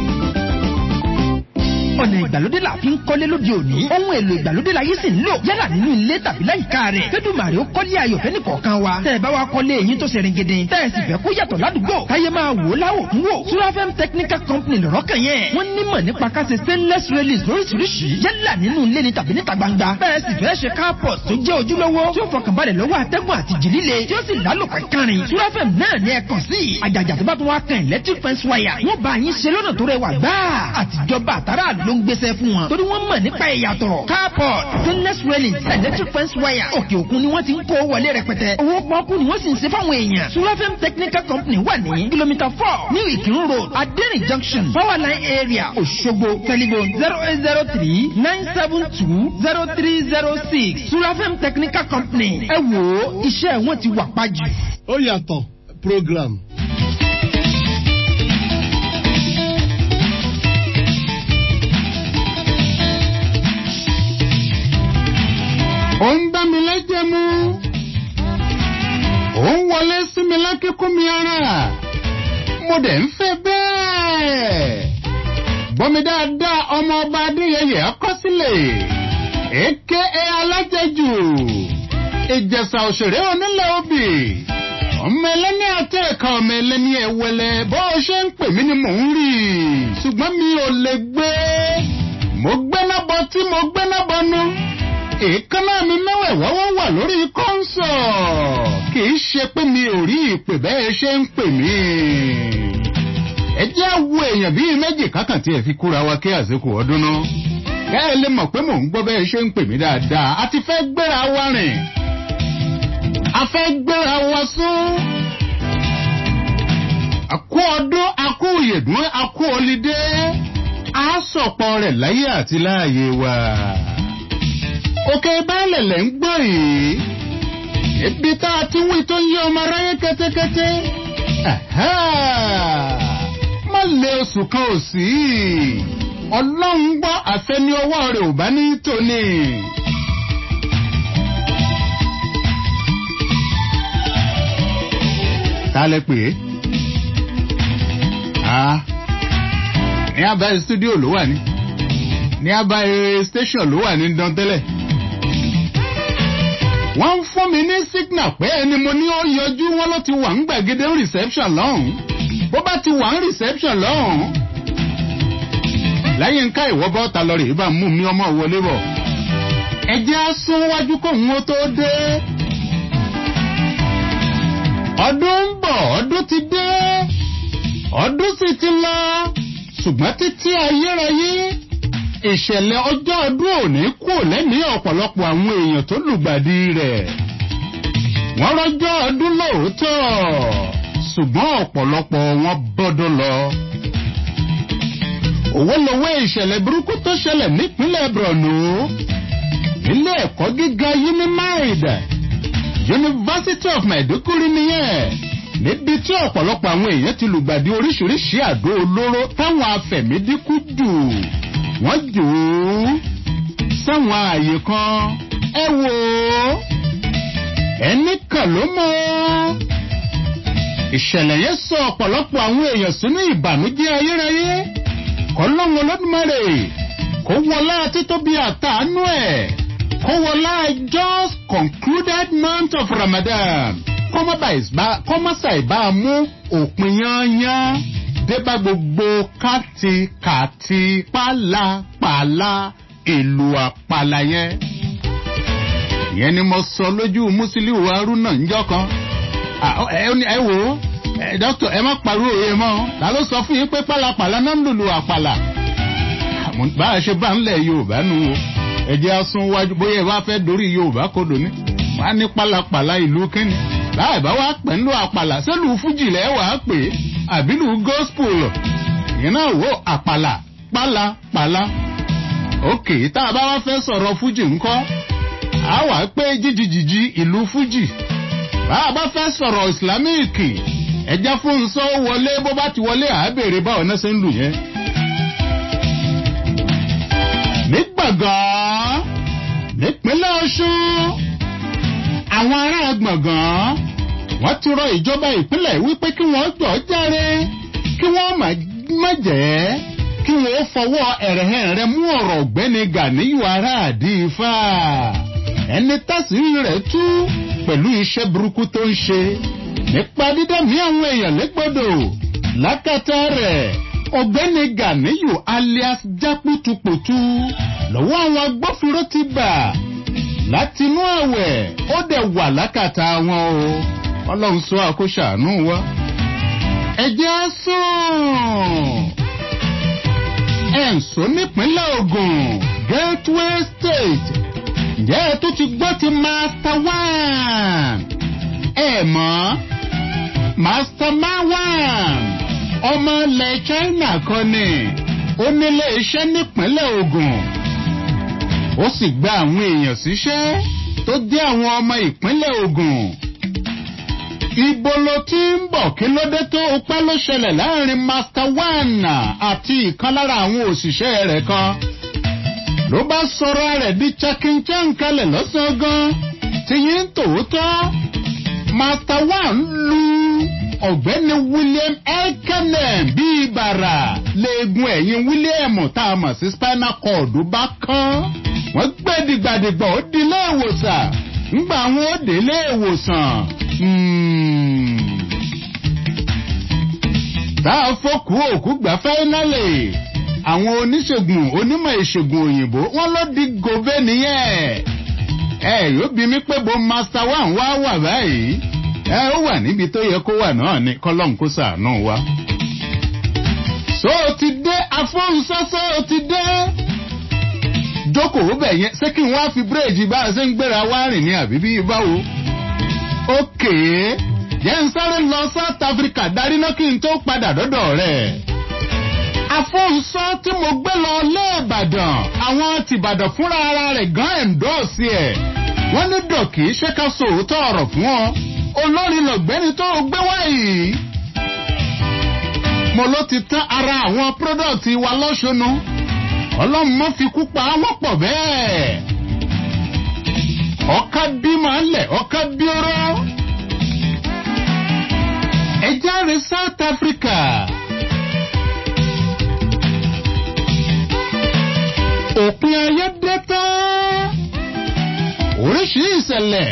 Speaker 12: ọ̀nà ìgbàlódé la fi ń kọ́lé lóde òní. ohun èlò ìgbàlódé la yìí sì ń lò yálà nínú ilé tàbí láyìíká rẹ̀. fẹ́dùmàrè ó kọ́lé ayọ̀ fẹ́ni kọ̀ọ̀kan wa. tẹ́ ẹ bá wa kọ́lé eyín tó ṣẹ̀rìn gidi. tẹ́ ẹ sì fẹ́ kó yàtọ̀ ládùúgbò. káyé máa wò ó láwò tún wò. Surafem Technical Company lọ̀rọ̀ kan yẹn. wọ́n nímọ̀ nípa ká ṣe stainless railings lóríṣiríṣi. yálà nínú ilé ni tàbí níta gbangba. bẹ́ẹ̀ sì fẹ́ ṣe carport tó jẹ́ ojúlówó. tí ó fọkànbalẹ̀ lọ́wọ́ atẹ́gùn àti jì líle. tí ó sì lálòpẹ́ kárin. Surafem náà ní ẹ kàn sí. àjàjà tó bá tún wá kan electric fence wire. wọ́n bá yín ṣe lọ́nà tó rẹwà gbáà. àtijọba àtàrà ló ń gbéṣẹ́ fún wọn. torí wọ́n mọ̀ nípa ìyàtọ̀. carport stainless railings electric fence wire. òkè òkun ni wọ́n ti ń kó wọlé rẹpẹtẹ. owó pọ́ọ́kú ni wọ́n sì ń ṣe fáwọn èèyàn. Surafem Technical Company wà ní kìlómítà four New Ìkírun road Adẹ́rìn junction powerline area Òṣogbo telephone zero eight zero three nine seven two zero three zero six Surafem Technical Company ẹ wò ó iṣẹ́ wọn ti wà pàjù.
Speaker 4: ó yàtọ̀ program.
Speaker 3: ó ń bá mi lẹ́jẹ̀ mú ó ń wọlé sí mi lákíkún mi ara mo dẹ̀ ń fẹ́ bẹ́ẹ̀ gbọ́mi dáadáa ọmọ ọba adéyẹyẹ akọsílẹ̀ èké ẹ alájẹjù ìjẹsà òṣèré onílẹ̀ obì ọmọ ẹlẹ́ni àti ẹ̀ka ọmọ ẹlẹ́ni ẹ̀wẹ̀lẹ̀ bó o ṣe ń pè mí ni mò ń rí ṣùgbọ́n mi ò lè gbé mo gbéná bọ tí mo gbéná bọnu èékánná mi mẹ́wẹ̀ẹ̀wá wọ́n wà lórí kọ́ńsọ̀ kì í ṣe pé mi ò rí ìpè bẹ́ẹ̀ ṣe ń pè mí. ẹ jẹ́ wo èèyàn bíi méjì kákàn tí ẹ fi kúra wa kí àsìkò ọdún náà. bẹ́ẹ̀ lè mọ̀ pé mò ń gbọ́ bẹ́ẹ̀ ṣe ń pè mí dáadáa a ti fẹ́ gbéra wa rìn. a fẹ́ gbéra wa sún. àkó ọdún àkó ìyèdún àkó ọlídé a sọ̀pọ̀ rẹ̀ láyé àti láàyè wa òkè baálẹ̀ lẹ̀ ń gbọ́ yìí ibi tá a ti wí tó ń yé ọmọ aráyé kẹ́tẹ́kẹ́tẹ́ má lé oṣù kan ò sí ọlọ́run gbọ́ àfẹni ọwọ́ rẹ̀ ò bá ní tòní. ta lẹ pè é ah ní abáyé studio ló wà ní ní abáyé station ló wà ní dán tẹ́lẹ̀ wọ́n ń fún mi ní signal pé ẹni mo ní ó yọjú wọn ló ti wà ń gbàgede reception lọ́hùn bó bá ti wà ń reception lọ́hùn lẹ́yìn ká ìwọ́ bọ́ta lọ rè é bá mú mi ọmọ wọlé bọ̀ ẹjẹ́ á sún wájú kóhun ó tó dé ọdún ń bọ̀ ọdún ti dé ọdún sì ti lọ ṣùgbọ́n títí ayérayé ìṣẹ̀lẹ̀ ọjọ́ ọdún òní kù lẹ́mìí ọ̀pọ̀lọpọ̀ àwọn èèyàn tó lùgbàdì rẹ̀ wọ́n rọjọ́ ọdún lóòótọ́ ṣùgbọ́n ọ̀pọ̀lọpọ̀ wọn bọ́dọ̀ lọ. òwò lowó ìṣẹ̀lẹ̀ burúkú tó ṣẹlẹ̀ nípínlẹ̀ borno ilé ẹ̀kọ́ gíga unimaid university of maiduguri nìyẹn níbi tí ọ̀pọ̀lọpọ̀ àwọn èèyàn ti lùgbàdì oríṣiríṣi àdó olóró táwọn afẹ̀mídínkù dù wọ́n jò ó sáwọn ààyè kan ẹ wò ó ẹnì kan ló mọ́ ìṣẹ̀lẹ̀ yẹn sọ ọ̀pọ̀lọpọ̀ àwọn èèyàn sínú ìbànújẹ́ ayérayé kọ́lọ́hún olódùmarè kó wọlá títóbi àtàánú ẹ̀ kó wọlá just concluded month of ramadan kọ́mọ́sà ìbá mú òpin yányán débà gbogbo kàtìkàtì pálapàla ìlú àpàlà yẹn. ìyẹn ni mo sọ lójú musiliu haruna njọ kan. ẹ wò ó dókítà ẹ má pariwo òye mọ́ ta ló sọ fún yín pé pálapàla náà ń lùlù àpàlà. bá a ṣe bá ń lẹ̀ yorùbá nu o ẹ̀jẹ̀ asun wájú bóyá ẹ bá fẹ́ dorí yorùbá kodò ní. wọ́n á ní pálapàla ìlú kínní láì bá wá pẹ̀lú àpàlà sẹ́lù fújì lẹ́ wàá pè é àbílù gospel yìí náà wò àpàlà pálapàla òkè tá a bá wá fẹ́ sọ̀rọ̀ fújì ńkọ́ a wà pé jíjìjìjì ìlú fújì bá a bá fẹ́ sọ̀rọ̀ ìsìlámíìkì ẹja fún nsọ́ wọlé bó bá ti wọlé àábèrè báwọn náà ṣe ń lù yẹn. nígbàgán nípínlẹ̀ ọ̀ṣun àwọn ará gbọ̀ngàn wọ́n ti rọ ìjọba ìpínlẹ̀ wípé kí wọ́n jọ járe kí wọ́n má jẹ́ kí wọ́n fọwọ́ ẹ̀rẹ̀hẹ̀rẹ̀ mú ọ̀rọ̀ ọ̀gbẹ́ni ganiyu aráàdì ifá ẹni tásìrì rẹ̀ tú pẹ̀lú iṣẹ́ burúkú tó ń ṣe nípa dídẹ̀mí àwọn èèyàn lẹ́gbọ̀dọ̀ lákàtà rẹ̀ ọ̀gbẹ́ni ganiyu alias jápútupùtù lọ́wọ́ àwọn agbófinró ti bà látinú àwẹ̀ ó dẹ̀ wà lákàtà wọn o ọlọ́run sọ àkóṣàánú wa. ẹ̀jẹ̀ á sùn. ẹ̀ǹsọ́ nípínlẹ̀ ogun gateway state ǹjẹ́ ẹ tó ti gbọ́ ti master one. ẹ mọ̀ master one ọmọ ilẹ̀ china kan ni ó nílé iṣẹ́ nípínlẹ̀ ogun ó sì gba àwọn èèyàn síṣẹ́ tó jẹ́ àwọn ọmọ ìpínlẹ̀ ogun ibo ló ti ń bọ̀ kí ló dé tó pẹ́ ló ṣẹlẹ̀ láàrin master one àti ìkan lára àwọn òṣìṣẹ́ rẹ̀ kan ló bá sọ̀rọ̀ rẹ̀ di chakinchan kalẹ̀ lọ́sàn-án gan tí yín tòótọ́ master one lu ọ̀gbẹ́ni william elkanen bíi bàrà léegun ẹ̀yìn william tá a mọ̀ sí spinal cord bá kán wọ́n gbé dìgbàdìgbà ó di ilé ìwòsàn ńgbà wọn ó dé ilé ìwòsàn tá a fọkù òkú gbà fáínálì àwọn oníṣègùn onímọ̀ ìṣègùn òyìnbó wọn ló di gòbé nìyẹn ẹ yóò bí mi pé bo master one wá wà báyìí ẹ ó wà níbi tó yẹ kó wà náà ní kọlọ́n kó sàánú wa. so ti dé afọ́nsọ́sọ́ ti dé jókòó bẹ̀ yẹn ṣé kí n wá fi bírèjì bá a ṣe ń gbéra wá rìn ní àbí bí báwo. ókè jẹ́ ń sáré lọ south africa darí náà kí n tó padà dọ́dọ̀ rẹ̀. afọ́nsọ́ tí mo gbé lọ lẹ́ẹ̀bàdàn àwọn tìbàdàn fúnra ara rẹ̀ gan ẹ̀ńdọ́ọ̀sì ẹ̀ wọ́n ní dọ̀kì ṣé ká sòótọ́ ọ̀rọ̀ fún ọ olórin lọ̀gbẹ́ni tó gbé wáyìí. mo ló ti tán ara àwọn product wa lọ́sọ̀nù ọlọ́run mọ́ fi kú pa wọ́n pọ̀ bẹ́ẹ̀ ọ̀ka bí máa ń lẹ̀ ọ̀ka bí ọ̀rọ̀ ẹja rẹ south africa òpin ayé dé tán oríṣiríṣi ìṣẹ̀lẹ̀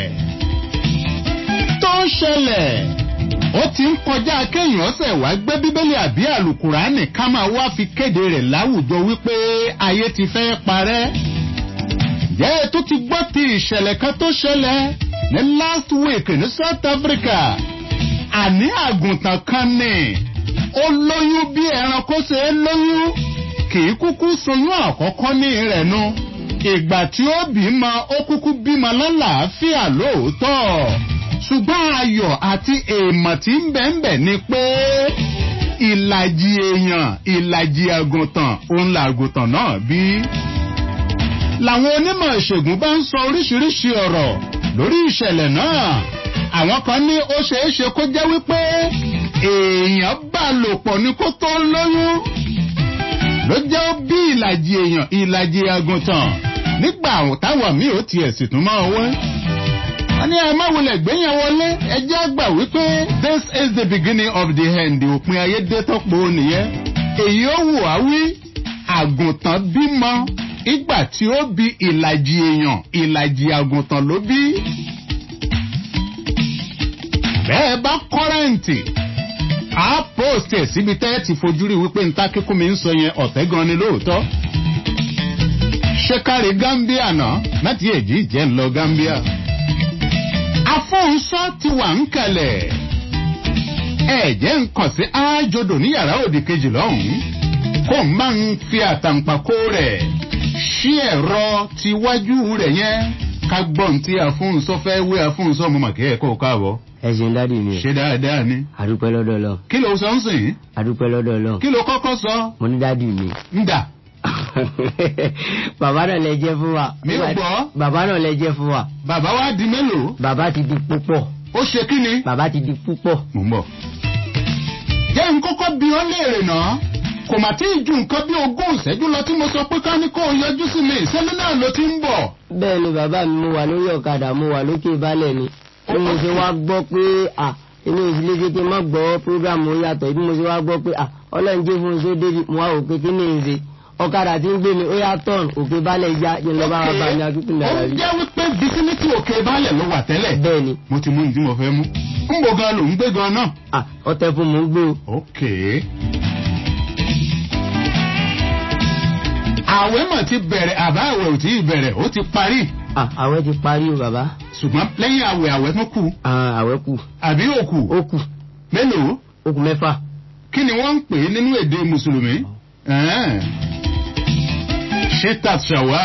Speaker 3: tó ń ṣẹlẹ̀ ó ti ń kọjá kéèyàn ọ̀sẹ̀ wá gbé bíbélì àbí àlùkùránì ká máa wá fi kéde rẹ̀ láwùjọ wípé ayé ti fẹ́ parẹ́. jẹ́ ètò ti gbọ́ ti ìṣẹ̀lẹ̀ kan tó ṣẹlẹ̀ ní last week ní south africa àní àgùntàn kan ní ó lóyún bí ẹranko ṣe é lóyún kì í kúkú soyún àkọ́kọ́ ní rẹ̀ nu ìgbà tí ó bímọ ó kúkú bímọ lálàáfíà lóòótọ́ ṣùgbọ́n ayọ̀ àti èèmọ̀ tí ń bẹ̀ ń bẹ̀ ni pé ìlàjì èèyàn ìlàjì àgùntàn òun làgùntàn náà bí. làwọn onímọ̀ ìṣègùn bá ń sọ oríṣiríṣi ọ̀rọ̀ lórí ìṣẹ̀lẹ̀ náà àwọn kan ní ó ṣeé ṣe kó jẹ́ wípé èèyàn bá lò pọ̀ ní kó tó lóyún ló jẹ́ ó bí ìlàjì èèyàn ìlàjì àgùntàn nígbà táwọn míì ó tiẹ̀ sì tún máa wọ́n wọ́n ní ẹ má wulẹ̀ gbéyàn wọlé ẹjẹ́ àgbà wípé this is the beginning of the end òpin ayé dé tọ́pọ̀ nìyẹn èyí ó wù á wí àgùntàn bímọ ìgbà tí ó bí ìlàjì èèyàn ìlàjì àgùntàn ló bí. bẹ́ẹ̀ bá kọ́rẹ́ǹtì á post ẹ̀ síbi tẹ́ ẹ ti fojú rí wípé níta kíkún mi ń sọ yẹn ọ̀tẹ́ gan ni lóòótọ́. ṣé kárí gambia náà láti èjì jẹ́ ń lọ gambia afọ́nsọ́ ti wà ń kalẹ̀. ẹ̀jẹ̀ ń kàn sí ájodò ní yàrá òdì kejì lọ́hùn-ún kó n máa ń fi àtàǹpàkò rẹ̀ ṣí ẹ̀rọ tiwájú rẹ̀ yẹn ká gbọ́n tí afọ́nsọ́ fẹ́ wé afọ́nsọ́ mo mà kí ẹ̀ kó o káàbọ̀.
Speaker 15: ẹ ṣeun dádì mi.
Speaker 3: ṣé dáadáa ni.
Speaker 15: àdúpẹ́ lọ́dọ̀ lọ.
Speaker 3: kí ló sọ ń sìn.
Speaker 15: àdúpẹ́ lọ́dọ̀ lọ.
Speaker 3: kí ló kọ́kọ́ sọ.
Speaker 15: mo ní dádì mi.
Speaker 3: ń dà.
Speaker 15: bàbá náà lẹ jẹ́ fún wa.
Speaker 3: mi ò gbọ́.
Speaker 15: bàbá náà lẹ jẹ́ fún wa.
Speaker 3: bàbá wa di mélòó.
Speaker 15: bàbá ti di púpọ̀.
Speaker 3: ó ṣe kí ni.
Speaker 15: bàbá ti di púpọ̀.
Speaker 3: mò ń bọ̀. jẹ́ n kọ́kọ́ bí ọ́ léèrè náà kò mà tí ì ju nǹkan bí ogún ìṣẹ́jú lọ tí mo sọ pé ká ní kó o yọjú sí mi ìṣẹ́lẹ̀ náà ló ti ń bọ̀.
Speaker 15: bẹ́ẹ̀ ni bàbá mi mo wà lórí ọ̀kadà mo wà lókè balẹ̀ ni bí mo ṣe wá gbọ́ pé à inú ìdílé kékeré má gbọ́ prógrámù yàtọ̀ bí mo ṣe wá gbọ́ pé à ọlọ́run jẹ́ fún iṣẹ́ débi mo wá wò pé kí ni ń ṣe ọ̀kadà tí ń gbé mi ó yá tọ́ọ̀n òkè balẹ̀ ya yẹn lọ́ba wa bá ní akíkún náírà
Speaker 3: ó
Speaker 15: rí.
Speaker 3: jẹ́ wípé bisimítì òkè balẹ̀ ló wà tẹ́lẹ̀.
Speaker 15: bẹ́ẹ̀ ni.
Speaker 3: mo ti mú ní tí mo fẹ́ mú. ń bò gan ló ń gbé gan náà.
Speaker 15: à ọtẹ fún mò ń gbé o.
Speaker 3: ok. àwẹ̀ mọ̀ ti bẹ̀rẹ̀ àbá àwẹ̀ ò tí ì bẹ̀rẹ̀ ó ti parí.
Speaker 15: à àwẹ̀ ti parí o bàbá.
Speaker 3: ṣùgbọ́n lẹ́yìn àwẹ̀ àwẹ̀ tó kù.
Speaker 15: àwẹ̀ kù.
Speaker 3: àbí òkù.
Speaker 15: ó kù.
Speaker 3: mélòó.
Speaker 15: ó kù mẹ́fà.
Speaker 3: kí ni wọ́n ń pè é nínú èdè mùsùlùmí. ṣétat ṣàwá.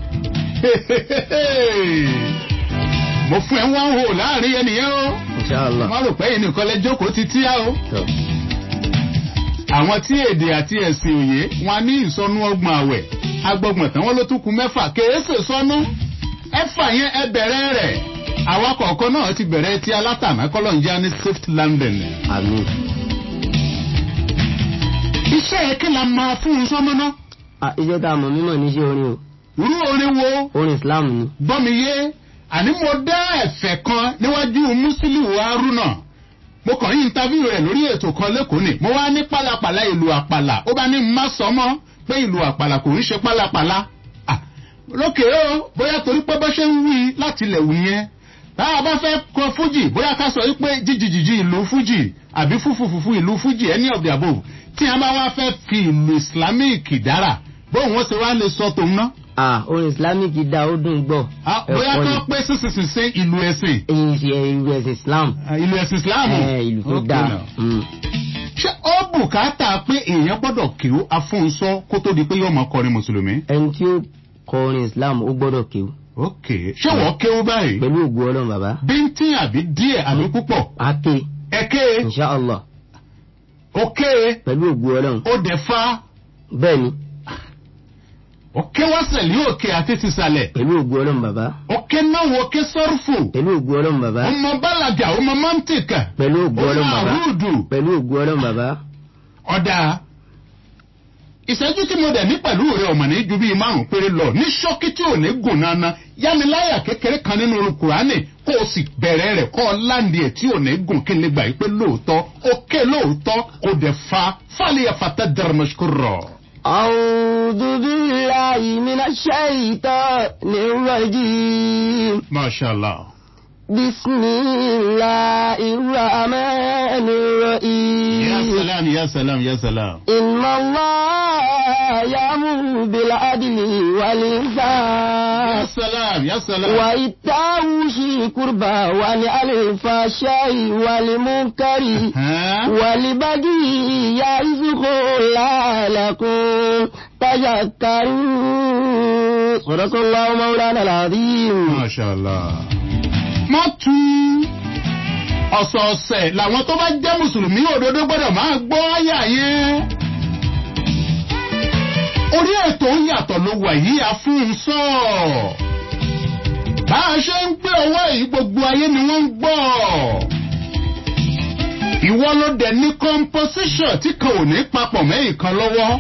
Speaker 3: mo fún ẹ wá hò láàrin ẹnìyẹn o.
Speaker 15: Inshallah.
Speaker 3: má rò pé ẹnìkan lẹ jókòó ti tíá o. àwọn tí èdè àti ẹ̀sìn òye wọn ní ìsọnù ọgbọ̀n àwẹ̀ agbọ̀gbọ̀n tán wọn ló tún kun mẹ́fà kèése sọnù ẹ̀fà yẹn ẹ bẹ̀rẹ̀ rẹ̀ àwa kọ̀ọ̀kan náà ti bẹ̀rẹ̀ ti alátàmá kọ́lọ́njá ní safe landing.
Speaker 15: àmì.
Speaker 3: iṣẹ́ yẹn kí la máa fún un sọ́mọ́ náà.
Speaker 15: iṣẹ́ tá a mọ̀ mímọ̀ níṣẹ́ orin o.
Speaker 3: irú orin wo.
Speaker 15: orin islam ni.
Speaker 3: gbọ́ mi yé àní mo dá ẹ̀fẹ̀ kan níwájú musiliu haruna mo kàn yín interview rẹ̀ lórí ètò kan lẹ́kọ̀ọ́ ni mo wá ní pálapàla ìlú àpàlà ó bá ní má sọ mọ́ pé ìlú àpàlà kò ń ṣe pálapàla lókè ó bóyá torí pé bó ṣe ń wí láti ilẹ̀ wù yẹn tá a bá fẹ́ kọ fújì bóyá ká sọ wípé jíjìjìjì ìlú fújì àbí fúfúfúfú ìlú fújì any of the above tí a bá wá fẹ́ fi ìlú islamic dára bóun wọ́n ṣe wá lè sọ tòun náà
Speaker 15: ah orin islamic da ó dùn gbọ́.
Speaker 3: bóyá kí wọ́n pé sísìsì sí ìlú ẹ̀sìn.
Speaker 15: ìlú ẹ̀sìn islam.
Speaker 3: ìlú ẹ̀sìn islam.
Speaker 15: ìlú tó dáa.
Speaker 3: ṣé ó bùkátà pé èèyàn gbọ́dọ̀ kéwú afúnṣọ́ kó tó di pé yóò máa kọrin mùsùlùmí.
Speaker 15: ẹni tí ó kọrin islam ó gbọ́dọ̀ kéwú.
Speaker 3: ok ṣé wọ́n kéwú báyìí.
Speaker 15: pẹ̀lú ògùn ọlọ́run bàbá.
Speaker 3: bíntín àbí díẹ̀ àbí púpọ̀.
Speaker 15: ake.
Speaker 3: ẹ̀kẹ́.
Speaker 15: inshallah.
Speaker 3: ok.
Speaker 15: pẹ̀lú ògùn ọlọ́run.
Speaker 3: ó dẹ̀ fa.
Speaker 15: bẹ́ẹ̀ni
Speaker 3: òkè wọ́sẹ̀ ní òkè àti tìsàlẹ̀.
Speaker 15: pẹ̀lú ògùn ọlọ́run bàbá.
Speaker 3: òkè náà wọ òkè sọ́rùfù.
Speaker 15: pẹ̀lú ògùn ọlọ́run bàbá.
Speaker 3: ọmọ bàlágà ọmọ mọ́ntìkà.
Speaker 15: pẹ̀lú ògùn ọlọ́run bàbá.
Speaker 3: ọmọ àrùdù.
Speaker 15: pẹ̀lú ògùn ọlọ́run bàbá.
Speaker 3: ọ̀dà ìṣẹ́jú tí mo dẹ̀ ní pẹ̀lú rẹ ọ̀mọ̀ ní ju bíi márùn-ún péré lọ ní ṣọ́kí tí ò ní gùn nana yámiláyà kékeré kan nínú olùkùránì kó o sì bẹ̀rẹ̀ rẹ̀ kọ́ ọ láǹdì ẹ̀ tí ò ní gùn kí n lè gbà yí pé lóòótọ́ ó ké lóòótọ́ kò dẹ̀ fa fálíyà fata dàrmọ́ṣkúrọ̀.
Speaker 15: أعوذ بالله من الشيطان الرجيم
Speaker 3: masha allah.
Speaker 15: بسم الله الرحمن الرحيم
Speaker 3: ya salam ya salam ya salam.
Speaker 15: إن الله يأمر بالعدل والإحسان
Speaker 3: ya salam ya salam.
Speaker 15: وإيتاء ذي القربى وعن الفحشاء والمنكر والبغي يعظكم لعلكم تذكرون صدق الله مولانا العظيم
Speaker 3: masha allah. má tu ọ̀sọ̀ọ̀sẹ̀ làwọn tó bá jẹ́ mùsùlùmí òdodo gbọ́dọ̀ máa gbọ́ àyà yẹn. orí ètò ń yàtọ̀ ló wà yìí àfúnsọ. bá a ṣe ń gbé ọwọ́ yìí gbogbo ayé ni wọ́n ń gbọ́. ìwọ ló dẹ̀ ní composition tí kan ò ní papọ̀ mẹ́yìn kan lọ́wọ́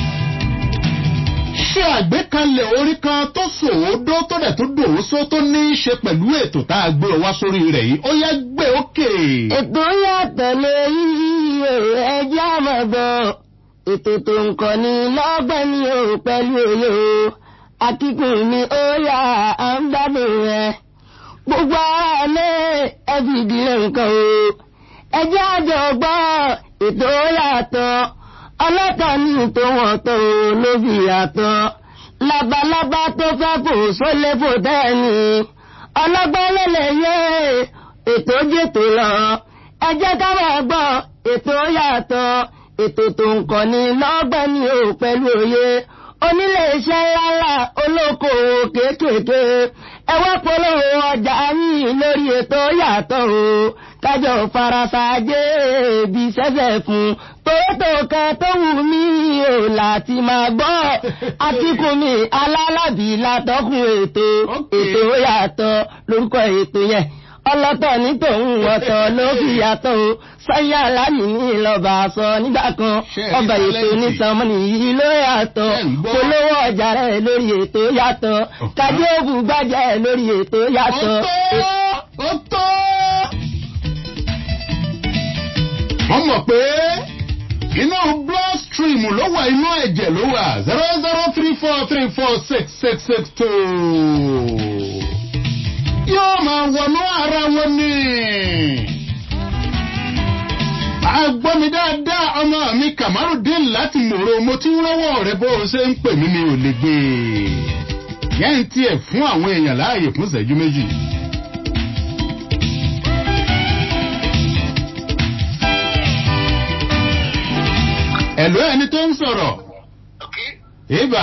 Speaker 3: ṣe àgbékalẹ̀ orí kan tó sòódó tó dẹ̀ tó dòwósó tó ní í ṣe pẹ̀lú ètò tá a gbé wá sórí rẹ̀ yìí ó yá gbé òkè.
Speaker 15: ètò yàtọ̀ lórí ẹjẹ́ àmọ̀gbọ́ ètò tó ń kọ́ ni lọ́gbọ́n ni o pẹ̀lú òye o akíkùn ni ó yà á ń gbádùn rẹ̀ gbogbo ara lé ẹbí ìdílé nǹkan o ẹjẹ́ àjọ gbọ́ ètò yàtọ̀ ọlọ́tọ̀ ní tòun tó ló fi yàtọ̀ labalábá tó fẹ́ fò sólé fò tẹ́ni ọlọ́gbọ́n lélẹ̀ yé ètò jètò lọ ẹ jẹ́ ká máa gbọ́ ètò yàtọ̀ ètò tó ń kọ́ ni lọ́gbọ́n ni ò pẹ̀lú òye onílé iṣẹ́ ńláńlá olókoòwò kéékèèké ẹ wá polówó ọjà yín lórí ètò yàtọ̀ o kájọ farasajé bí sẹ́sẹ̀ fún tòótọ́ kan tó wù mí o láti máa gbọ́ àtìkù mi alálàbí látọ́kùn ètò ètò yàtọ̀ lórúkọ ètò yẹn ọlọ́tọ̀ ní tòun ọ̀tọ̀ ló fi yàtọ̀ o sọ́yà lánìí lọ́ba sọ nígbà kan ọba ètò nísànmọ́nì yìí ló yàtọ̀ polówó ọjà rẹ̀ lórí ètò yàtọ̀ kájí òbú gbàjẹ́ lórí ètò yàtọ̀.
Speaker 3: ó tó wọ́n mọ̀ pé inú bloodstream ló wà inú ẹ̀jẹ̀ ló wà zero zero three four three four six six six two yóò máa wọnú ara wọn ni. Àgbọ́mi dáadáa ọmọ mi Kamarudin láti mòrò mo ti ń rọ́wọ́ rẹ bó o ṣe ń pè mí mi ò lè gbé e. Yẹ́n tiẹ̀ fún àwọn èèyàn láàyè fún ìṣẹ́jú méjì. Ẹ̀lú ẹni tó ń sọ̀rọ̀. Ibà.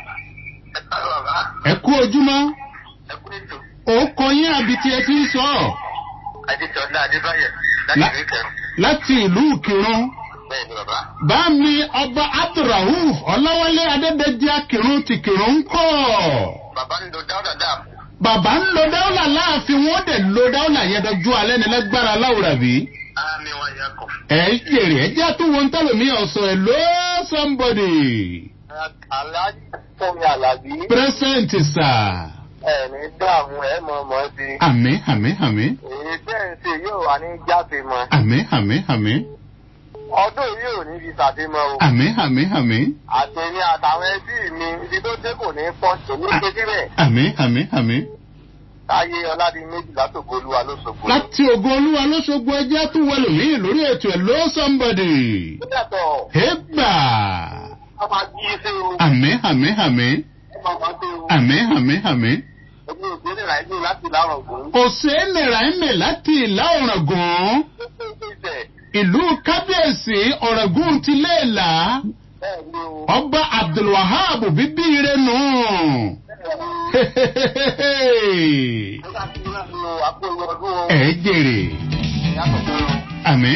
Speaker 3: Ẹ kú ojúmọ́ ó kọ yín àbí tí ẹ ti ń sọ ọ.
Speaker 16: Adéṣọlá Adébáyọ̀ láti ìlú Ìkẹrùn.
Speaker 3: láti ìlú Ìkìrun.
Speaker 16: Bẹ́ẹ̀ni bàbá.
Speaker 3: bá mi ọba Abdulrahuf Ọláwálé Adédèjì Akìrun ti Kìrun ń kọ́.
Speaker 16: Bàbá ń lo dáúdà dáàbò.
Speaker 3: bàbá ń lo dáúlà láàfin wọn dẹ̀ lo dáúlà yẹn dọjú alẹ́ ní lágbára láwùrà bí.
Speaker 16: Àmì wọn yẹ kọ.
Speaker 3: ẹ jèrè ẹ jẹ́ àtúwò ń tẹ̀lómi ọ̀sọ̀ ẹ̀ ló somebody.
Speaker 16: Aláàjì Fẹ́mi Àlàbí.
Speaker 3: present sir.
Speaker 16: Ẹ̀ẹ̀ni dààmú ẹ̀ mọ̀ mọ́ sí.
Speaker 3: àmì àmì àmì
Speaker 16: Èyí tẹ́ ń ṣe yóò wá ní jáde mọ́.
Speaker 3: àmì àmì àmì
Speaker 16: Ọdún yìí ò ní fi ṣàfihàn o.
Speaker 3: àmì àmì àmì
Speaker 16: Àtẹ̀mí àtàwọn ẹbí mi ibi tó dé kò ní pọ̀ tó ní ṣe síbẹ̀.
Speaker 3: àmì àmì àmì.
Speaker 16: Táyé Ọládì méjì látòkò olúwa ló ṣògbó.
Speaker 3: láti ògo olúwa lóṣogbo ẹjẹ́ tún wọlé mí lórí ètò ẹ̀ ló somebody.
Speaker 16: Yàtọ̀.
Speaker 3: Hébà.
Speaker 16: Wọ́n máa jí iṣẹ́ o.
Speaker 3: Àmì àmì àmì.
Speaker 16: Wọ́n máa máa ṣe o.
Speaker 3: Àmì àmì àmì.
Speaker 16: Ẹgbẹ́ òṣèré rà ẹgbẹ́ láti láwọn ògùn.
Speaker 3: Òsèénìrà ẹ̀mẹ̀ láti ìlà ọ̀ràngún. Ìlú Kábíyèsí ọ̀ràngún ti léèlà. Ọba Abdulwahab bíbí ire nù. Ẹ jèrè. Àmì.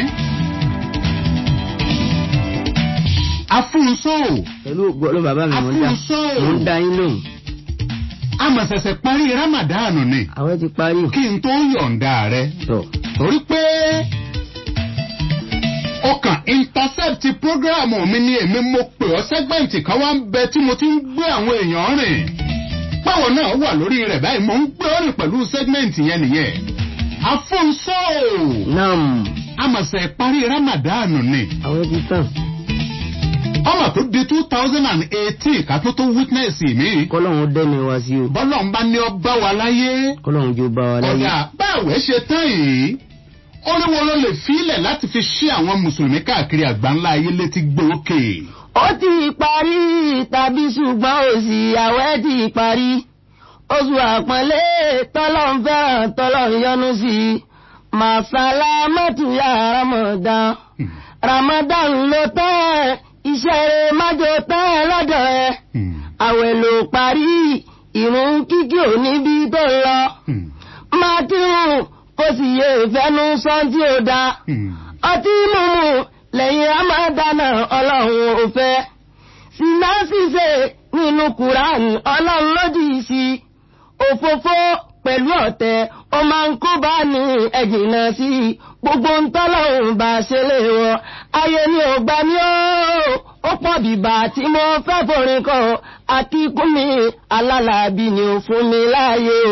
Speaker 3: Afúnṣó.
Speaker 15: pẹ̀lú ògbọ́lọ́ bàbá mi mò ń dá
Speaker 3: Afúnṣó.
Speaker 15: mò ń dá yín lóhùn.
Speaker 3: Àmọ̀ ṣẹ̀ṣẹ̀ parí Ramadan ni.
Speaker 15: àwọn ti parí.
Speaker 3: Kí n tó yọ̀ǹda rẹ.
Speaker 15: tọ̀
Speaker 3: Torí pé ó kàn intercept program mi ni èmi mo pè ọ́ segment kan wá ń bẹ tí mo ti ń gbé àwọn èèyàn rìn báwọn náà wà lórí rẹ̀ báyìí mo ń gbé ọ́ rìn pẹ̀lú segment yẹn nìyẹn afonso
Speaker 15: nam
Speaker 3: amọ̀sẹ̀ parí ramadan ni
Speaker 15: àwọn ti tàn.
Speaker 3: ọmọ tó di two thousand and eighteen ká tó tó witness mi
Speaker 15: kọ́lọ́hún dẹ́mi wá sí o
Speaker 3: bọ́lọ̀ ń bá ní ọ bá wa láyé
Speaker 15: kọ́lọ́hún jó bá wa láyé.
Speaker 3: ọ̀dà báwẹ̀ ṣe tán yìí oríwo ló lè fílẹ̀ láti fi ṣí àwọn mùsùlùmí káàkiri àgbáńlá ayé létí gbòókè.
Speaker 15: ó ti parí tàbí ṣùgbọ́n òsì àwẹ̀ ti parí oṣù àpọ́nlé tọ́lọ̀ ń fẹ́ràn tọ́lọ̀ ń yọnu sí i màsálà mọ́tòyà ramadan ramadan ló tán iṣẹ́ rẹ̀ májò tán lọ́dọ̀ ẹ̀ àwẹ̀ ló parí ìrún kíkì ò níbi tó lọ máa kírun kó sì yé ìfẹ́nu sọ́n tí ó da ọtí mímu lẹ́yìn ramadana ọlọ́run ò fẹ́ sinna ṣíṣe nínú quran ọlọ́run lòdì sí òfófó pẹ̀lú ọ̀tẹ̀ ó máa ń kó bá ní ẹ̀jìnà sí gbogbo ń tọ́lọ́run bá ṣe lè wọ ayé ni ò gbà mí ó ó pọ̀ bìbà tí mo fẹ́ forin kọ akíkún mi alálàbí ni ò fún mi láàyè o.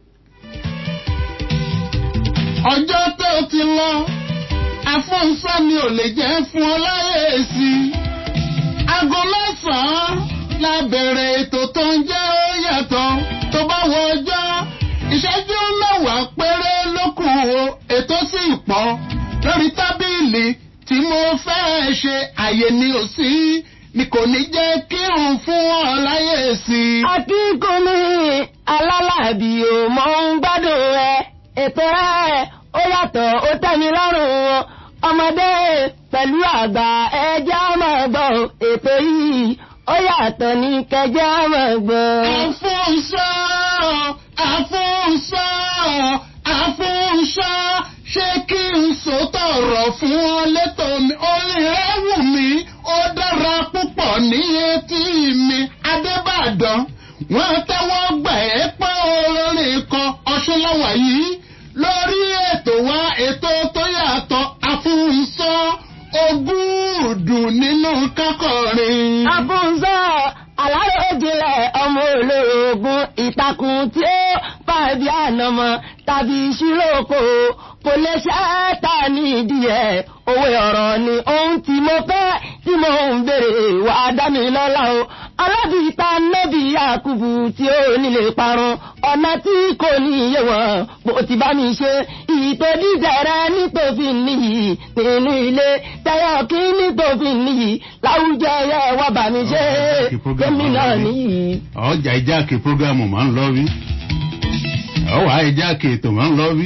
Speaker 3: ọjọ́ tó ti lọ afọ́nsá mi ò lè jẹ́ fún ọ láyé sí i. aago mẹ́sàn-án la bẹ̀rẹ̀ ètò tó ń jẹ́ ó yàtọ̀ tó bá wọ ọjọ́ ìṣẹ́jú mẹ́wàá péré ló kù o ètò sì pọ̀ lórí tábìlì tí mo fẹ́ ṣe àyè ni ò sí ni kò ní jẹ́ kírun fún ọ láyé sí i.
Speaker 15: akíkún mi alálàbí ò mọ̀ ń gbádùn rẹ̀ ètò rẹ̀ ó yàtọ̀ ó tẹ́mi lọ́rùn wọn ọmọdé pẹ̀lú àgbà ẹjẹ́ máa gbọ́ ètò yìí ó yàtọ̀ ní kẹjẹ́ máa gbọ́.
Speaker 3: àfúnṣọ́ àfúnṣọ́ àfúnṣọ́ ṣé kí n sòótọ́ ọ̀rọ̀ fún ọ létò mi orin rẹ̀ wù mí ó dára púpọ̀ ní etí mi adébàdàn wọ́n tẹ́wọ́ gbà ẹ́ pé olórin kan ọ̀ṣunláwà yìí lórí ètò wa ètò tó yàtọ̀ àfúnsọ́ ogúndùn nínú kákọrin.
Speaker 15: àfúnsọ́ aláròjìnlẹ̀ ọmọ olórogún ìtàkùn tí ó fàbí ànàmọ́ tàbí ìṣúlòkò kò lè ṣẹ́ta nídìí ẹ̀ òwe ọ̀rọ̀ ni ohun tí mo fẹ́ tí mo ń béèrè wà á dá mi lọ́la o alábìíta nẹ́bí àkùbù tí ó nílé parun ọ̀nà tí kò ní iye wọn bó ti bá mi ṣe ìtòdíjẹrẹ nítòfin níyì nínú ilé tẹyọ kí nítòfin níyì láwùjọ ẹyẹ wà bá mi ṣe kémi náà níyì.
Speaker 3: ọjà ìjáàkì prógámù máa ń lọ rí ọwà ìjáàkì ètò máa ń lọ rí.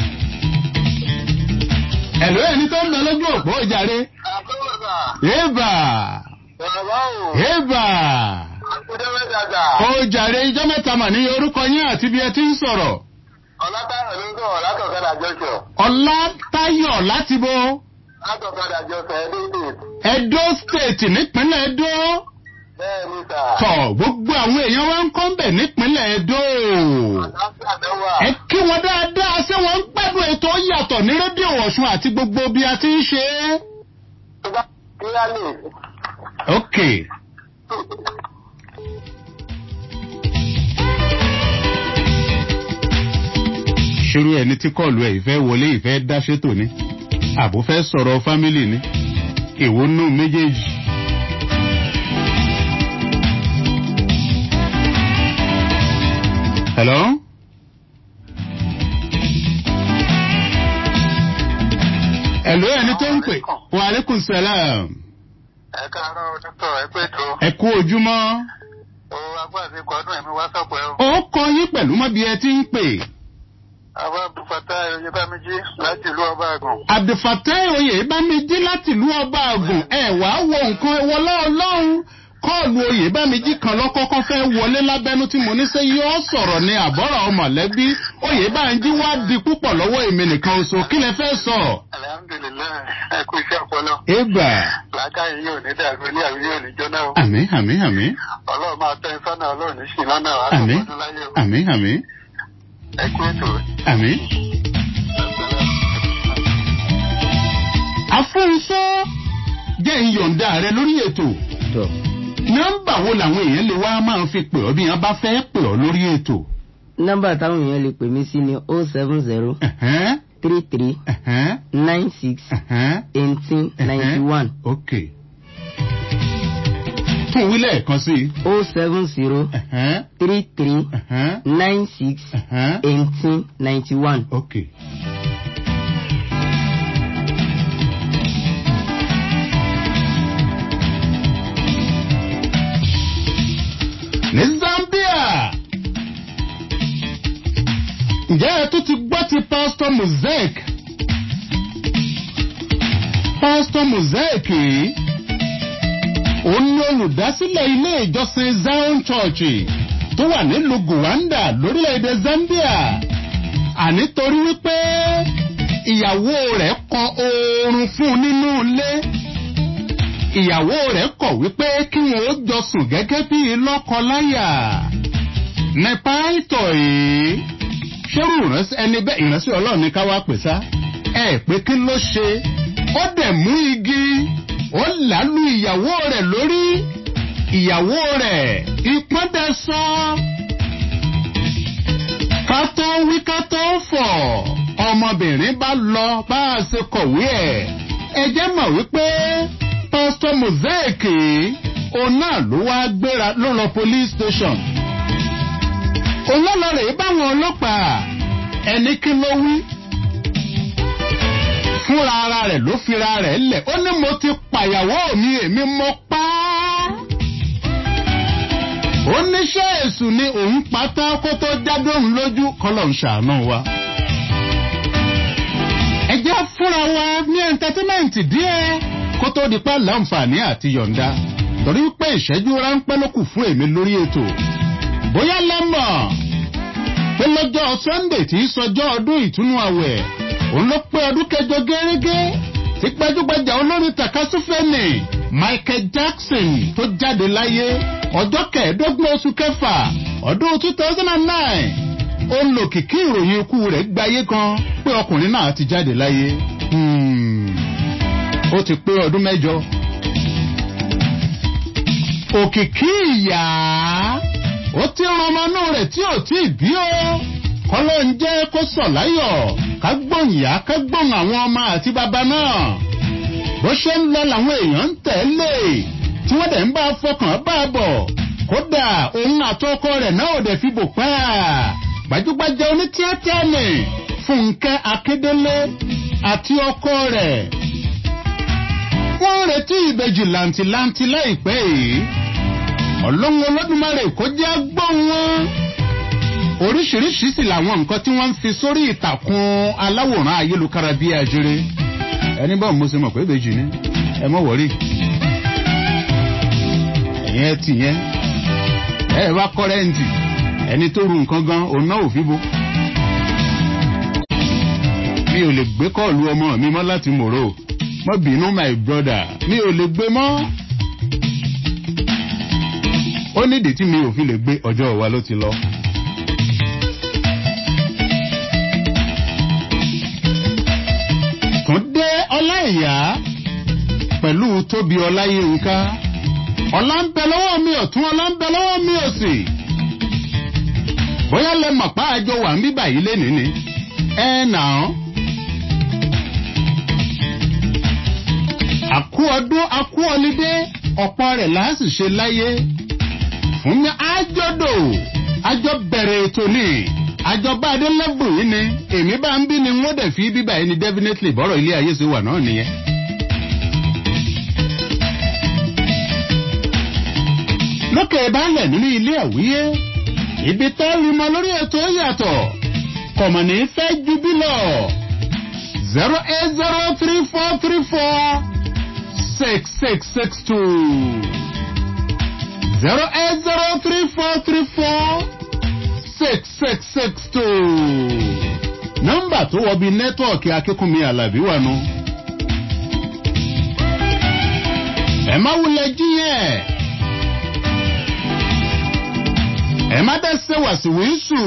Speaker 3: ẹ̀lú ẹni tó ń lọ lójú òpó ìjàre. yéèbà yéèbà ó jàre ijọ́ mẹ́ta mà ní orúkọ yín àti bí ẹ ti ń sọ̀rọ̀.
Speaker 16: ọlátayọ̀ ló ń sọ̀rọ̀ látọ̀kadà jọ́sọ̀.
Speaker 3: ọlátayọ̀ láti bo.
Speaker 16: látọ̀kadà jọ́sọ̀ ẹdó state.
Speaker 3: edo state nípínlẹ̀ edo.
Speaker 16: bẹ́ẹ̀ ni sà.
Speaker 3: tọ̀ gbogbo àwọn èèyàn wa ń kọ́ ń bẹ̀ nípínlẹ̀ edo. ẹ kí wọn dáadáa ṣé wọn ń gbádùn ètò yàtọ̀ ní rédíò ọ̀ṣun àti gbogbo bí a ti ń ṣe é.
Speaker 16: kílálì.
Speaker 3: ok. ṣerú ẹni tí kọlu ẹ ìfẹ́ wọlé ìfẹ́ dá ṣètò ni àbò fẹ́ sọ̀rọ̀ fámìlì ni èwo nù méjèèjì. hello. hello ẹni tó ń pè wa aleykum salaam.
Speaker 16: ẹ káàárọ̀ dókítà ẹ pé tó.
Speaker 3: ẹ kú ojúmọ́.
Speaker 16: o agbáàsí kọdún ẹ̀mí wá sọ̀pẹ́ o.
Speaker 3: ó kọ yín pẹ̀lú mọ́ bí ẹ ti ń pè.
Speaker 16: àwọn abdulfata oyèbámijì láti ìlú ọba àgùn.
Speaker 3: abdulfatai oyèbámijì láti ìlú ọba àgùn ẹ wàá wo nǹkan wọlé ọlọ́run kọ́ọ̀lù oyèbámijì kan lọ́kọ́kọ́ fẹ́ wọlé lábẹ́nú tí mo ní sẹ́ yóò sọ̀rọ̀ ní àbọ̀rọ̀ mọ̀lẹ́bí oyèbámijì wá di púpọ̀ lọ́wọ́ èmi nìkan oṣù kí lẹ fẹ́ sọ.
Speaker 16: alhamdulilayi ẹ kú iṣẹ́ ọpọlọ.
Speaker 3: eba.
Speaker 16: làákàyè yóò ní dàrú ilé àbí yóò ní jóná o.
Speaker 3: àmì àmì àmì.
Speaker 16: ọlọ́run máa tẹ́ sọ́nà ọlọ́run ní sí lọ́nà wa.
Speaker 3: àmì àmì àmì.
Speaker 16: ẹ kú ètò.
Speaker 3: àmì. afúnṣọ́ jẹ́ ìyọ̀ǹda rẹ lórí ètò nọ́mbà wo làwọn èèyàn lè wá máa fi pè ọ́ bí wọ́n bá fẹ́ pè ọ́ lórí ètò.
Speaker 15: nọ́mbà táwọn èèyàn lè pè mí sí ni o seven zero three three nine six eighteen ninety one.
Speaker 3: ok tún wí lẹ́ẹ̀kan sí i.
Speaker 15: o seven zero three three nine six eighteen ninety one.
Speaker 3: ok. ní zambia ǹjẹ́ ẹ tún ti gbọ́ ti pastor mosaic pastor mosaic yìí òun ni olùdásílẹ̀ ilé ìjọsìn zion church tó wà nílùú gowanda lórílẹ̀‐èdè zambia àní torí wípé ìyàwó rẹ̀ kọ oorun fún un nínú ilé ìyàwó rẹ̀ kọ̀ wípé kí wọn ó jọ sùn gẹ́gẹ́ bí lọ́kọ-láyà. nípa ìtọ̀ yìí ṣérù ìránṣẹ́ ẹni bẹ́ẹ̀ ìránṣẹ́ ọlọ́run ní ká wá pè sá. ẹ pé kí ló ṣe ó dẹ̀ mú igi ó làálù ìyàwó rẹ̀ lórí ìyàwó rẹ̀ ipọ́n dẹ̀ sọ. ká tó wí ká tó fọ̀ ọmọbìnrin bá lọ bá a ṣe kọ̀wé ẹ̀ ẹ jẹ́ mọ̀ wípé pásítọ̀ mosaic òun náà ló wá gbéra ló lọ police station. olólọ́rẹ̀ báwọn ọlọ́pàá ẹni kí ló wí. fúnra ara rẹ̀ ló fira rẹ̀ lẹ̀ ó ní mo ti pàyàwó mi èmi mọ pa á. oníṣẹ́ èṣù ni òun pátá kó tó jáde òun lójú kọ́lọ̀ ń ṣàánú wa. ẹ jẹ́ fúnra wa ní ẹ̀ńtẹ́tímẹ́ǹtì díẹ̀ kó tó di pa láǹfààní àti yọ̀ǹda torí pé ìṣẹ́jú ráńpẹ́ ló kù fún èmi lórí ètò bóyá lẹ́mọ̀ pé lọ́jọ́ sunday tí í sọjọ́ ọdún ìtúnú àwẹ̀ òun ló pé ọdún kẹjọ gẹ́gẹ́ tí gbajúgbajà olórin takasúfẹ́nì michael jackson tó jáde láyé ọjọ́ kẹẹ̀ẹ́dọ́gbọ̀n oṣù kẹfà ọdún two thousand and nine ó ń lò kìkì ìròyìn ikú rẹ̀ gbáyé kan pé ọkùnrin náà ti jáde láyé. Hmm ó ti pé ọdún mẹ́jọ. òkìkí ìyá ó ti ran ọmọ inú rẹ̀ tí ò tí ì bí ó kọ́lọ́ ń jẹ́ kó sọ̀ láyọ̀ ká gbóhùn ìyá ká gbóhùn àwọn ọmọ àti bàbá náà. bó ṣe ń lọ làwọn èèyàn ń tẹ̀lé tí wọ́n dẹ̀ ń bá fọkàn bá a bọ̀ kódà òun àtọkọ rẹ̀ náà ò dẹ̀ fi bò pa gbajúgbajà onítíátà ni fúnkẹ́ akédélé àti ọkọ rẹ̀ wọ́n retí ìbejì làǹtìlanti láìpẹ́ yìí ọlọ́run olódùmarè kó jẹ́ gbọ́n wọn. oríṣiríṣi sì làwọn nǹkan tí wọ́n ń fi sórí ìtàkùn aláwòrán ayélujára bíi àjèrè ẹni báwo mo ṣe mọ̀ pé ìbejì ni ẹ mọ̀ wọ́rí. ẹ̀yin ẹ tì yẹn ẹ wá kọ́rẹ́ǹtì ẹni tó ru nǹkan gan òun náà ò fi bo. mi ò lè gbé kọ́ọ̀lù ọmọ mi mọ́ láti mòró mọ bínú my brother mi ò lè gbé mọ́. ó nídìí tí mi ò fi lè gbé ọjọ́ wa ló ti lọ. túndé ọláìyá pẹ̀lú tóbi ọláyínká ọlá ń bẹ lọ́wọ́ mi ọ̀tún ọlá ń bẹ lọ́wọ́ mi òsì. bóyá lẹ mọ̀ pa àjọ wà ń bíbà yìí lénìí ni ẹ nà án. àkú ọdún àkú ọlídé ọ̀pọ̀ rẹ̀ láàsì ṣe láyé fún mi àjọdò àjọ bẹ̀rẹ̀ ètò ni àjọ bá adé lẹ́bù yìí ni èmi bá ń bí ni wọ́n dẹ̀ fi bíbá yìí ni definitely bọ́rọ̀ ilé ayé ṣe wà náà nìyẹn. lókè baálẹ̀ nínú ilé àwíyé ibi tó rí mọ lórí ètò yàtọ̀ kọ̀mọ̀nì fẹ́ ju bí lọ zero eight zero three four three four six six six two zero eight zero three four three four six six six two nọ́mbà tó wọ bí nẹ́tíwọ̀kì akínkùnmí alábí wà nù. ẹ má wulẹ̀ jíyẹn ẹ má dẹ́ ṣe wàsíwìsù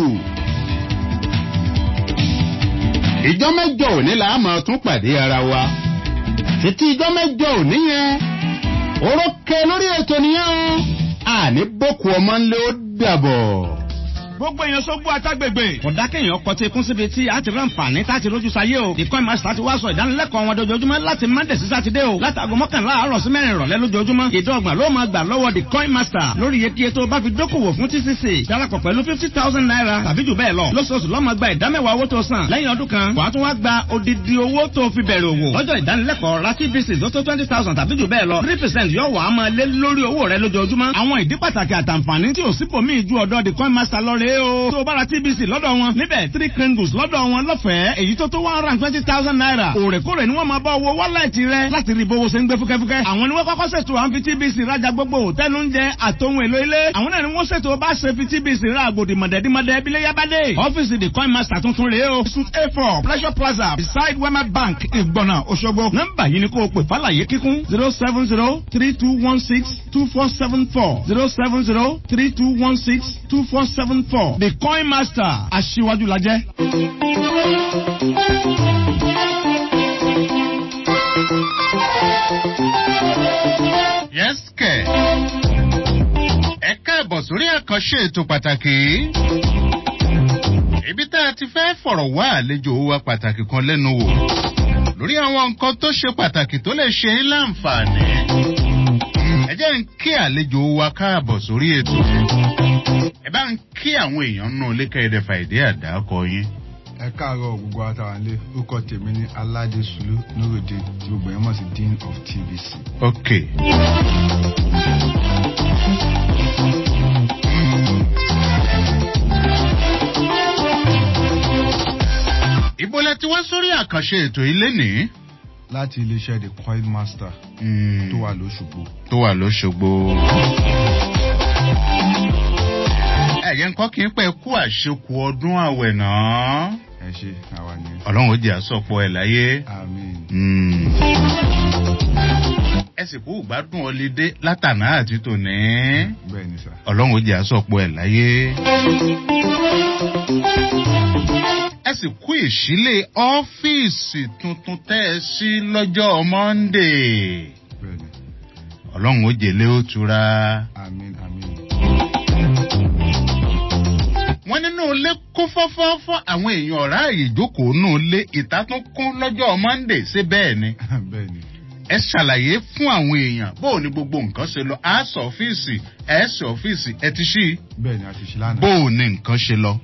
Speaker 3: ìjọ mẹ́jọ òní là á máa tún pàdé ara wa títí ijọ́ mẹ́jọ òní yẹn orókè lórí ètò nìyẹn o àní boko ọmọ ńlẹ̀ ó dàbọ̀.
Speaker 17: gbogbo èèyàn sógbó àtàgbègbè kódà kéèyàn kọtí kún síbi tí a ti rán nfààní tá a ti rójú sáyé o the coin master ti wá sọ ìdánilẹ́kọ̀ọ́ wọn dojoojúmọ́ láti monday sí sátidé o látàgọ́ mọ́kànlá àárọ̀ sí mẹ́rin ìrọ̀lẹ́ lójoojúmọ́ ìdọ́gba ló máa gbà lọ́wọ́ the coin master lórí iye tó bá fi dókòwò fún tcc darapọ̀ pẹ̀lú fifty thousand naira tàbí jù bẹ́ẹ̀ lọ lóṣooṣù ló máa gba ìdámẹ́wàá owó tó san lẹ́yìn ọdún kan wàá tún wá gba odidi owó tó fi bẹ̀rẹ̀ òwò lọ́jọ́ ìdánilẹ́kọ̀ọ́ ra tvc tó tó twenty thousand tàbí jù bẹ́ẹ̀ lọ three percent yóò wà á máa lé lórí owó rẹ lójoojúmọ́ àwọn ìdí pàtàkì àtàǹfààní tí ò sípòmí ju ọ̀dọ́ the coin master lọ rèé o tó o bá ra tbc lọ́dọ̀ wọn níbẹ̀ three candles lọ́dọ̀ wọn lọ́fẹ̀ẹ́ èyí tó tó one hundred and twenty thousand naira òrèkóòrè ni wọ́n máa bá owó wọ́lẹ̀tì rẹ láti rí bówó ṣe ń gbé fúkẹ́fúkẹ́ àwọn ni wọ́n kọ́kọ́ ṣètò àwọn fi tbc rajà gbogbo hòtẹ́ẹ̀lì oúnjẹ àtòhun èlò ilé àwọn náà ni wọ́n ṣètò bá ṣe fi tbc ra àgbòdì mọ̀dẹ́dímọ̀dẹ́ bílé yábádé ọ́fíìsì the coin master tuntun rèé o suit a four pleasure plaza beside wema bank ìgbọ̀nà òṣogbo nọ́mbà yìí ni kò pè fàlàyé kíkún zero seven zero three two one six two four seven four zero seven zero three two one six two four seven four the coin master aṣíwájú la jẹ́.
Speaker 3: yes kẹ ẹ káàbọ̀ sórí àkànṣe ètò pàtàkì ibi tá a ti fẹ́ fọ̀rọ̀ wá àlejò wa pàtàkì kan lẹ́nu wò lórí àwọn nǹkan tó ṣe pàtàkì tó lè ṣe ń láǹfààní ẹ jẹ́ ń kí àlejò wa káàbọ̀ sórí ètò ẹ bá ń kí àwọn èèyàn nù lékèédè fàìdí àdákọ yín.
Speaker 18: ẹ káàárọ̀ gbogbo àtàwálé orúkọ tèmi ní aládé sulu nurudin tí gbogbo yẹn mọ̀ sí dean of tvc.
Speaker 3: ok. ibo lẹ ti wá sórí àkànṣe ètò ilé nìí
Speaker 18: láti iléeṣẹ́ the coil master tó wà lóṣogbo.
Speaker 3: tó wà lóṣogbo. ẹ̀yẹ ńkọ́ kí n pẹ́ kú àṣekù ọdún àwẹ̀ náà.
Speaker 18: ẹ ṣe àwa ni.
Speaker 3: ọlọ́run ó jẹ́ àsọpọ̀ ẹ̀ láyé.
Speaker 18: àmín.
Speaker 3: ẹ sì kú gbádùn ọlídé látàná àti tòní.
Speaker 18: bẹ́ẹ̀ ni sà.
Speaker 3: ọlọ́run ó jẹ́ àsọpọ̀ ẹ̀ láyé. ẹ sì kú ìṣílẹ̀ ọ́fíìsì tuntun tẹ́ ẹ sí lọ́jọ́ monday.
Speaker 18: bẹ́ẹ̀ni.
Speaker 3: ọlọ́run ó jèlé ó tura.
Speaker 18: àmín àmín.
Speaker 3: wọ́n nínú ilé kún fọ́fọ́fọ́ àwọn èèyàn ọ̀rá àyè ìjókòó nù ilé ìta tún kún lọ́jọ́ monday ṣé bẹ́ẹ̀ ni.
Speaker 18: bẹ́ẹ̀ni.
Speaker 3: ẹ ṣàlàyé fún àwọn èèyàn bó o ní gbogbo nǹkan ṣe lọ àásọ ọ́fíìsì ẹ̀ẹ́sì ọ́fíìsì ẹ ti ṣí.
Speaker 18: bẹ́ẹ̀ni a ti ṣí lánàá.
Speaker 3: bó o ní nǹkan ṣe lọ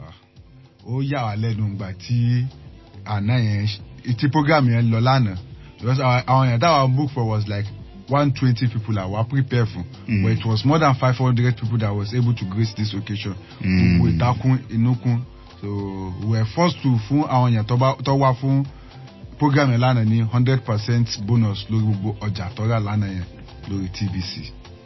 Speaker 18: ó yà wá lẹ́nu ìgbà tí àná yẹn tí program yẹn lọ lánàá because àwọn èèyàn táwọn book for was like one twenty people that were prepared for mm. but it was more than five hundred people that was able to grace this occasion gbogbo mm. ìtakùn inúkùn so we were forced to fún àwọn èèyàn tó wá fún program yẹn lánàá ní hundred percent bonus lórí gbogbo ọjà tọ́ra lánàá yẹn lórí tvc.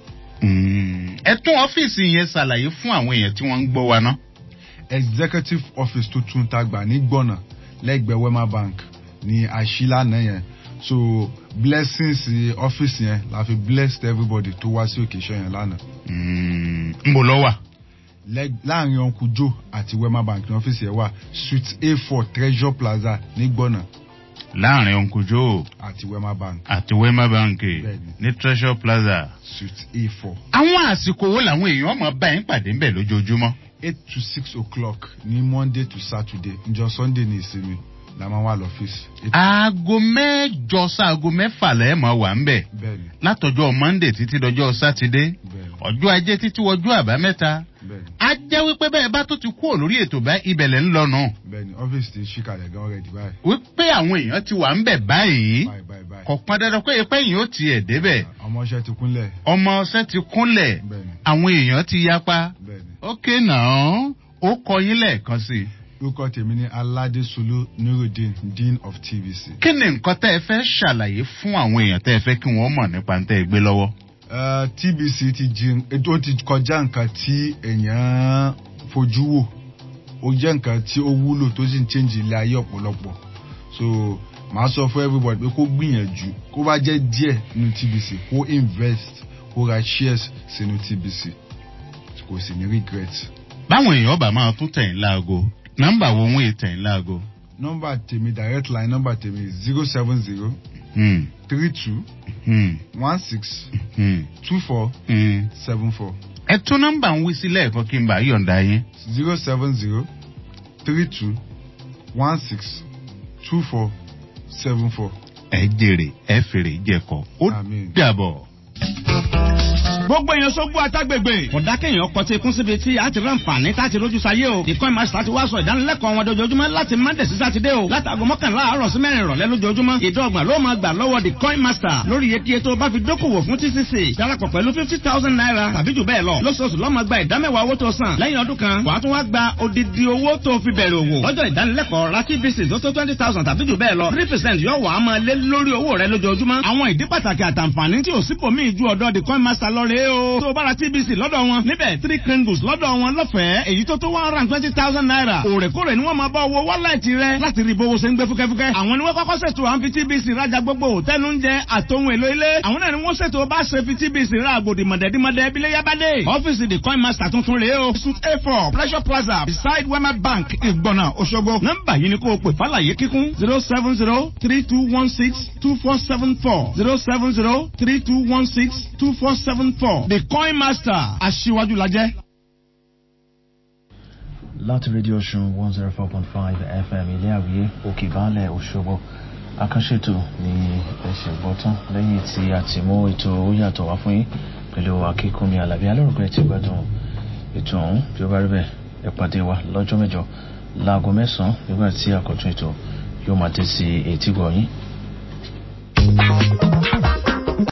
Speaker 3: ẹ tún ọ́fíìsì yẹn ṣàlàyé fún àwọn èèyàn tí wọ́n ń gbọ́ wa náà
Speaker 18: executive office tuntun ta gbà ní gbọ̀nà lẹ́gbẹ̀ẹ́ wema bank ní àṣìlànà yẹn so blessings office yẹn la fi blessed everybody tó wá sí occasion yẹn lánàá.
Speaker 3: n bò lọ wà.
Speaker 18: láàrin uncle joe àti wema bank ní ọ́fíìsì yẹn wà suite a four treasure plaza ní gbọ̀nà.
Speaker 3: láàrin uncle joe
Speaker 18: àti wema bank.
Speaker 3: àti wema bank ní treasure plaza.
Speaker 18: suite a four.
Speaker 3: àwọn àsìkò wo làwọn èèyàn máa bá yín pàdé ń bẹ̀ lójoojúmọ́
Speaker 18: eight to six o'clock ní monday to saturday njọ sunday ní ìsinmi la máa wà lọ́fíìsì.
Speaker 3: aago mẹ́jọ sáago mẹ́fà lẹ́ẹ̀ máa wà ń bẹ̀
Speaker 18: bẹ́ẹ̀ni
Speaker 3: látọjọ́ monday títí dọjọ́ sátidé ọjọ́ ajé títí wọjú àbámẹ́ta a jẹ́ wípé bẹ́ẹ̀ bá tó ti kúrò lórí ètò bá ibẹ̀lẹ̀ ń lọ́nà.
Speaker 18: bẹ́ẹ̀ni ọ́fíìsì ti ṣí kalẹ̀ gan rẹ̀ dìbà.
Speaker 3: wípé àwọn èèyàn ti wà ń bẹ̀ báyìí kò pọn dandan pé ipẹ́ yìí ó tiẹ̀ débẹ̀.
Speaker 18: ọmọọṣẹ́ ti kúnlẹ̀.
Speaker 3: ọmọọṣẹ́ ti kúnlẹ̀ àwọn èèyàn ti yapa. ókè náà ó kọ yín lẹ́ẹ̀kan sí i
Speaker 18: orúkọ tèmi ní aládé sulu nurudin dean of tvc.
Speaker 3: kí ni nǹkan tẹ́ ẹ fẹ́ ṣàlàyé fún àwọn èèyàn tẹ́ ẹ fẹ́ kí wọ́n mọ̀ nípa tẹ́ ẹ gbé lọ́wọ́.
Speaker 18: tbc ti jin ó ti kọjá nǹkan tí èèyàn fojú wò ó jẹ́ nǹkan tí ó wúlò tó sì ń change ilé ayé ọ̀pọ̀lọpọ̀ so màá sọ fún everybody pé kó gbìyànjú kó bá jẹ́ díẹ̀ nínú tbc kó invest kó ra shares sínú tbc kò sì ní regret.
Speaker 3: báwọn èèyàn bá máa tún tẹ̀yìn láago nọmba wo wọn ètò ẹ̀ láago.
Speaker 18: nọmba tèmi direct line nọmba tèmi zero seven zero three two one six two four seven four
Speaker 3: ẹ tún nọ́mbà ń wí sílẹ̀ ẹ̀kọ́ kí n bá yọ̀ǹda yín.
Speaker 18: zero seven zero three two one six two four seven four.
Speaker 3: ẹ jèrè ẹ fèrè jẹkọ ó dàbọ̀.
Speaker 17: gbogbo èèyàn sógbó àtàgbègbè kódà kéèyàn kọtí ikún síbi tí a ti rán fàní tá a ti rójú sáyé o ìkọ́ ìmọ̀ àti wá sọ ìdánilẹ́kọ̀ọ́ wọn dojoojúmọ́ láti monday sí sátidé o látàgò mọ́kànlá àárọ̀ sí mẹ́rin ìrọ̀lẹ́ lójoojúmọ́ ìdọ́gba ló máa gbà lọ́wọ́ the coin master lórí iye kíye tó bá fi dókòwò fún tcc darapọ̀ pẹ̀lú fifty thousand naira tàbí jù bẹ́ẹ̀ lọ lóṣooṣù lọ́mọ gba ìdámẹ́wàá owó tó san lẹ́yìn ọdún kan wàá tún wá gba odidi owó tó fi bẹ̀rẹ̀ òwò lọ́jọ́ ìdánilẹ́kọ̀ọ́ ra tbc tó tó twenty thousand tàbí jù bẹ́ẹ̀ lọ three percent yóò wà á máa lé lórí owó rẹ lójoojúmọ́ àwọn ìdí pàtàkì àtàǹfààní tí ò sípòmíì ju ọ̀dọ́ the coin master lọ rèé o tó bá ra tbc lọ́dọ̀ wọn níbẹ̀ three kringles lọ́dọ̀ wọn lọ́fẹ̀ẹ́ èyí tó tó one hundred and twenty thousand naira òrèkóòrè ni wọ́n máa bá owó wọ́láìtì rẹ láti rí bówó ṣe ń gbé fúkẹ́fúkẹ́ àwọn ni wọ́n kọ́kọ́ ṣètò à ń fi tbc rajà gbogbo òtẹ́nu ń jẹ àtòhun èlò ilé àwọn náà ni wọ́n ṣètò bá ṣe fi tbc ra àgbòdì mọ̀dẹ́dímọ̀dẹ́ bílẹ̀ yábàdé ọ́fíìsì the coin master tuntun rèé o suit a four pleasure plaza beside wema bank ìgbọ̀nà òṣogbo nọ́mbà yìí ni kò pè fàlàyé kíkún zero seven zero three two one six two four seven four zero seven zero three two one six two four seven four the coin master aṣíwájú la jẹ́.
Speaker 19: láti rédíò ọ̀ṣun one zero four point five fm ilé àwíyé òkè baálẹ̀ òṣogbo akánṣètò ní ẹsẹ̀ gbọ́tán lẹ́yìn tí a ti mú ètò ó yàtọ̀ wá fún yín pẹ̀lú akíkúnmi alábí alórúkọ ẹ̀ ti gbádùn ètò ọ̀hún bí ó bá rí bẹ́ẹ̀ ẹ pàdé wa lọ́jọ́ mẹ́jọ láago mẹ́sàn-án nígbà tí àkọ́tún ètò yóò máa dé sí etí gbọ̀nyìn.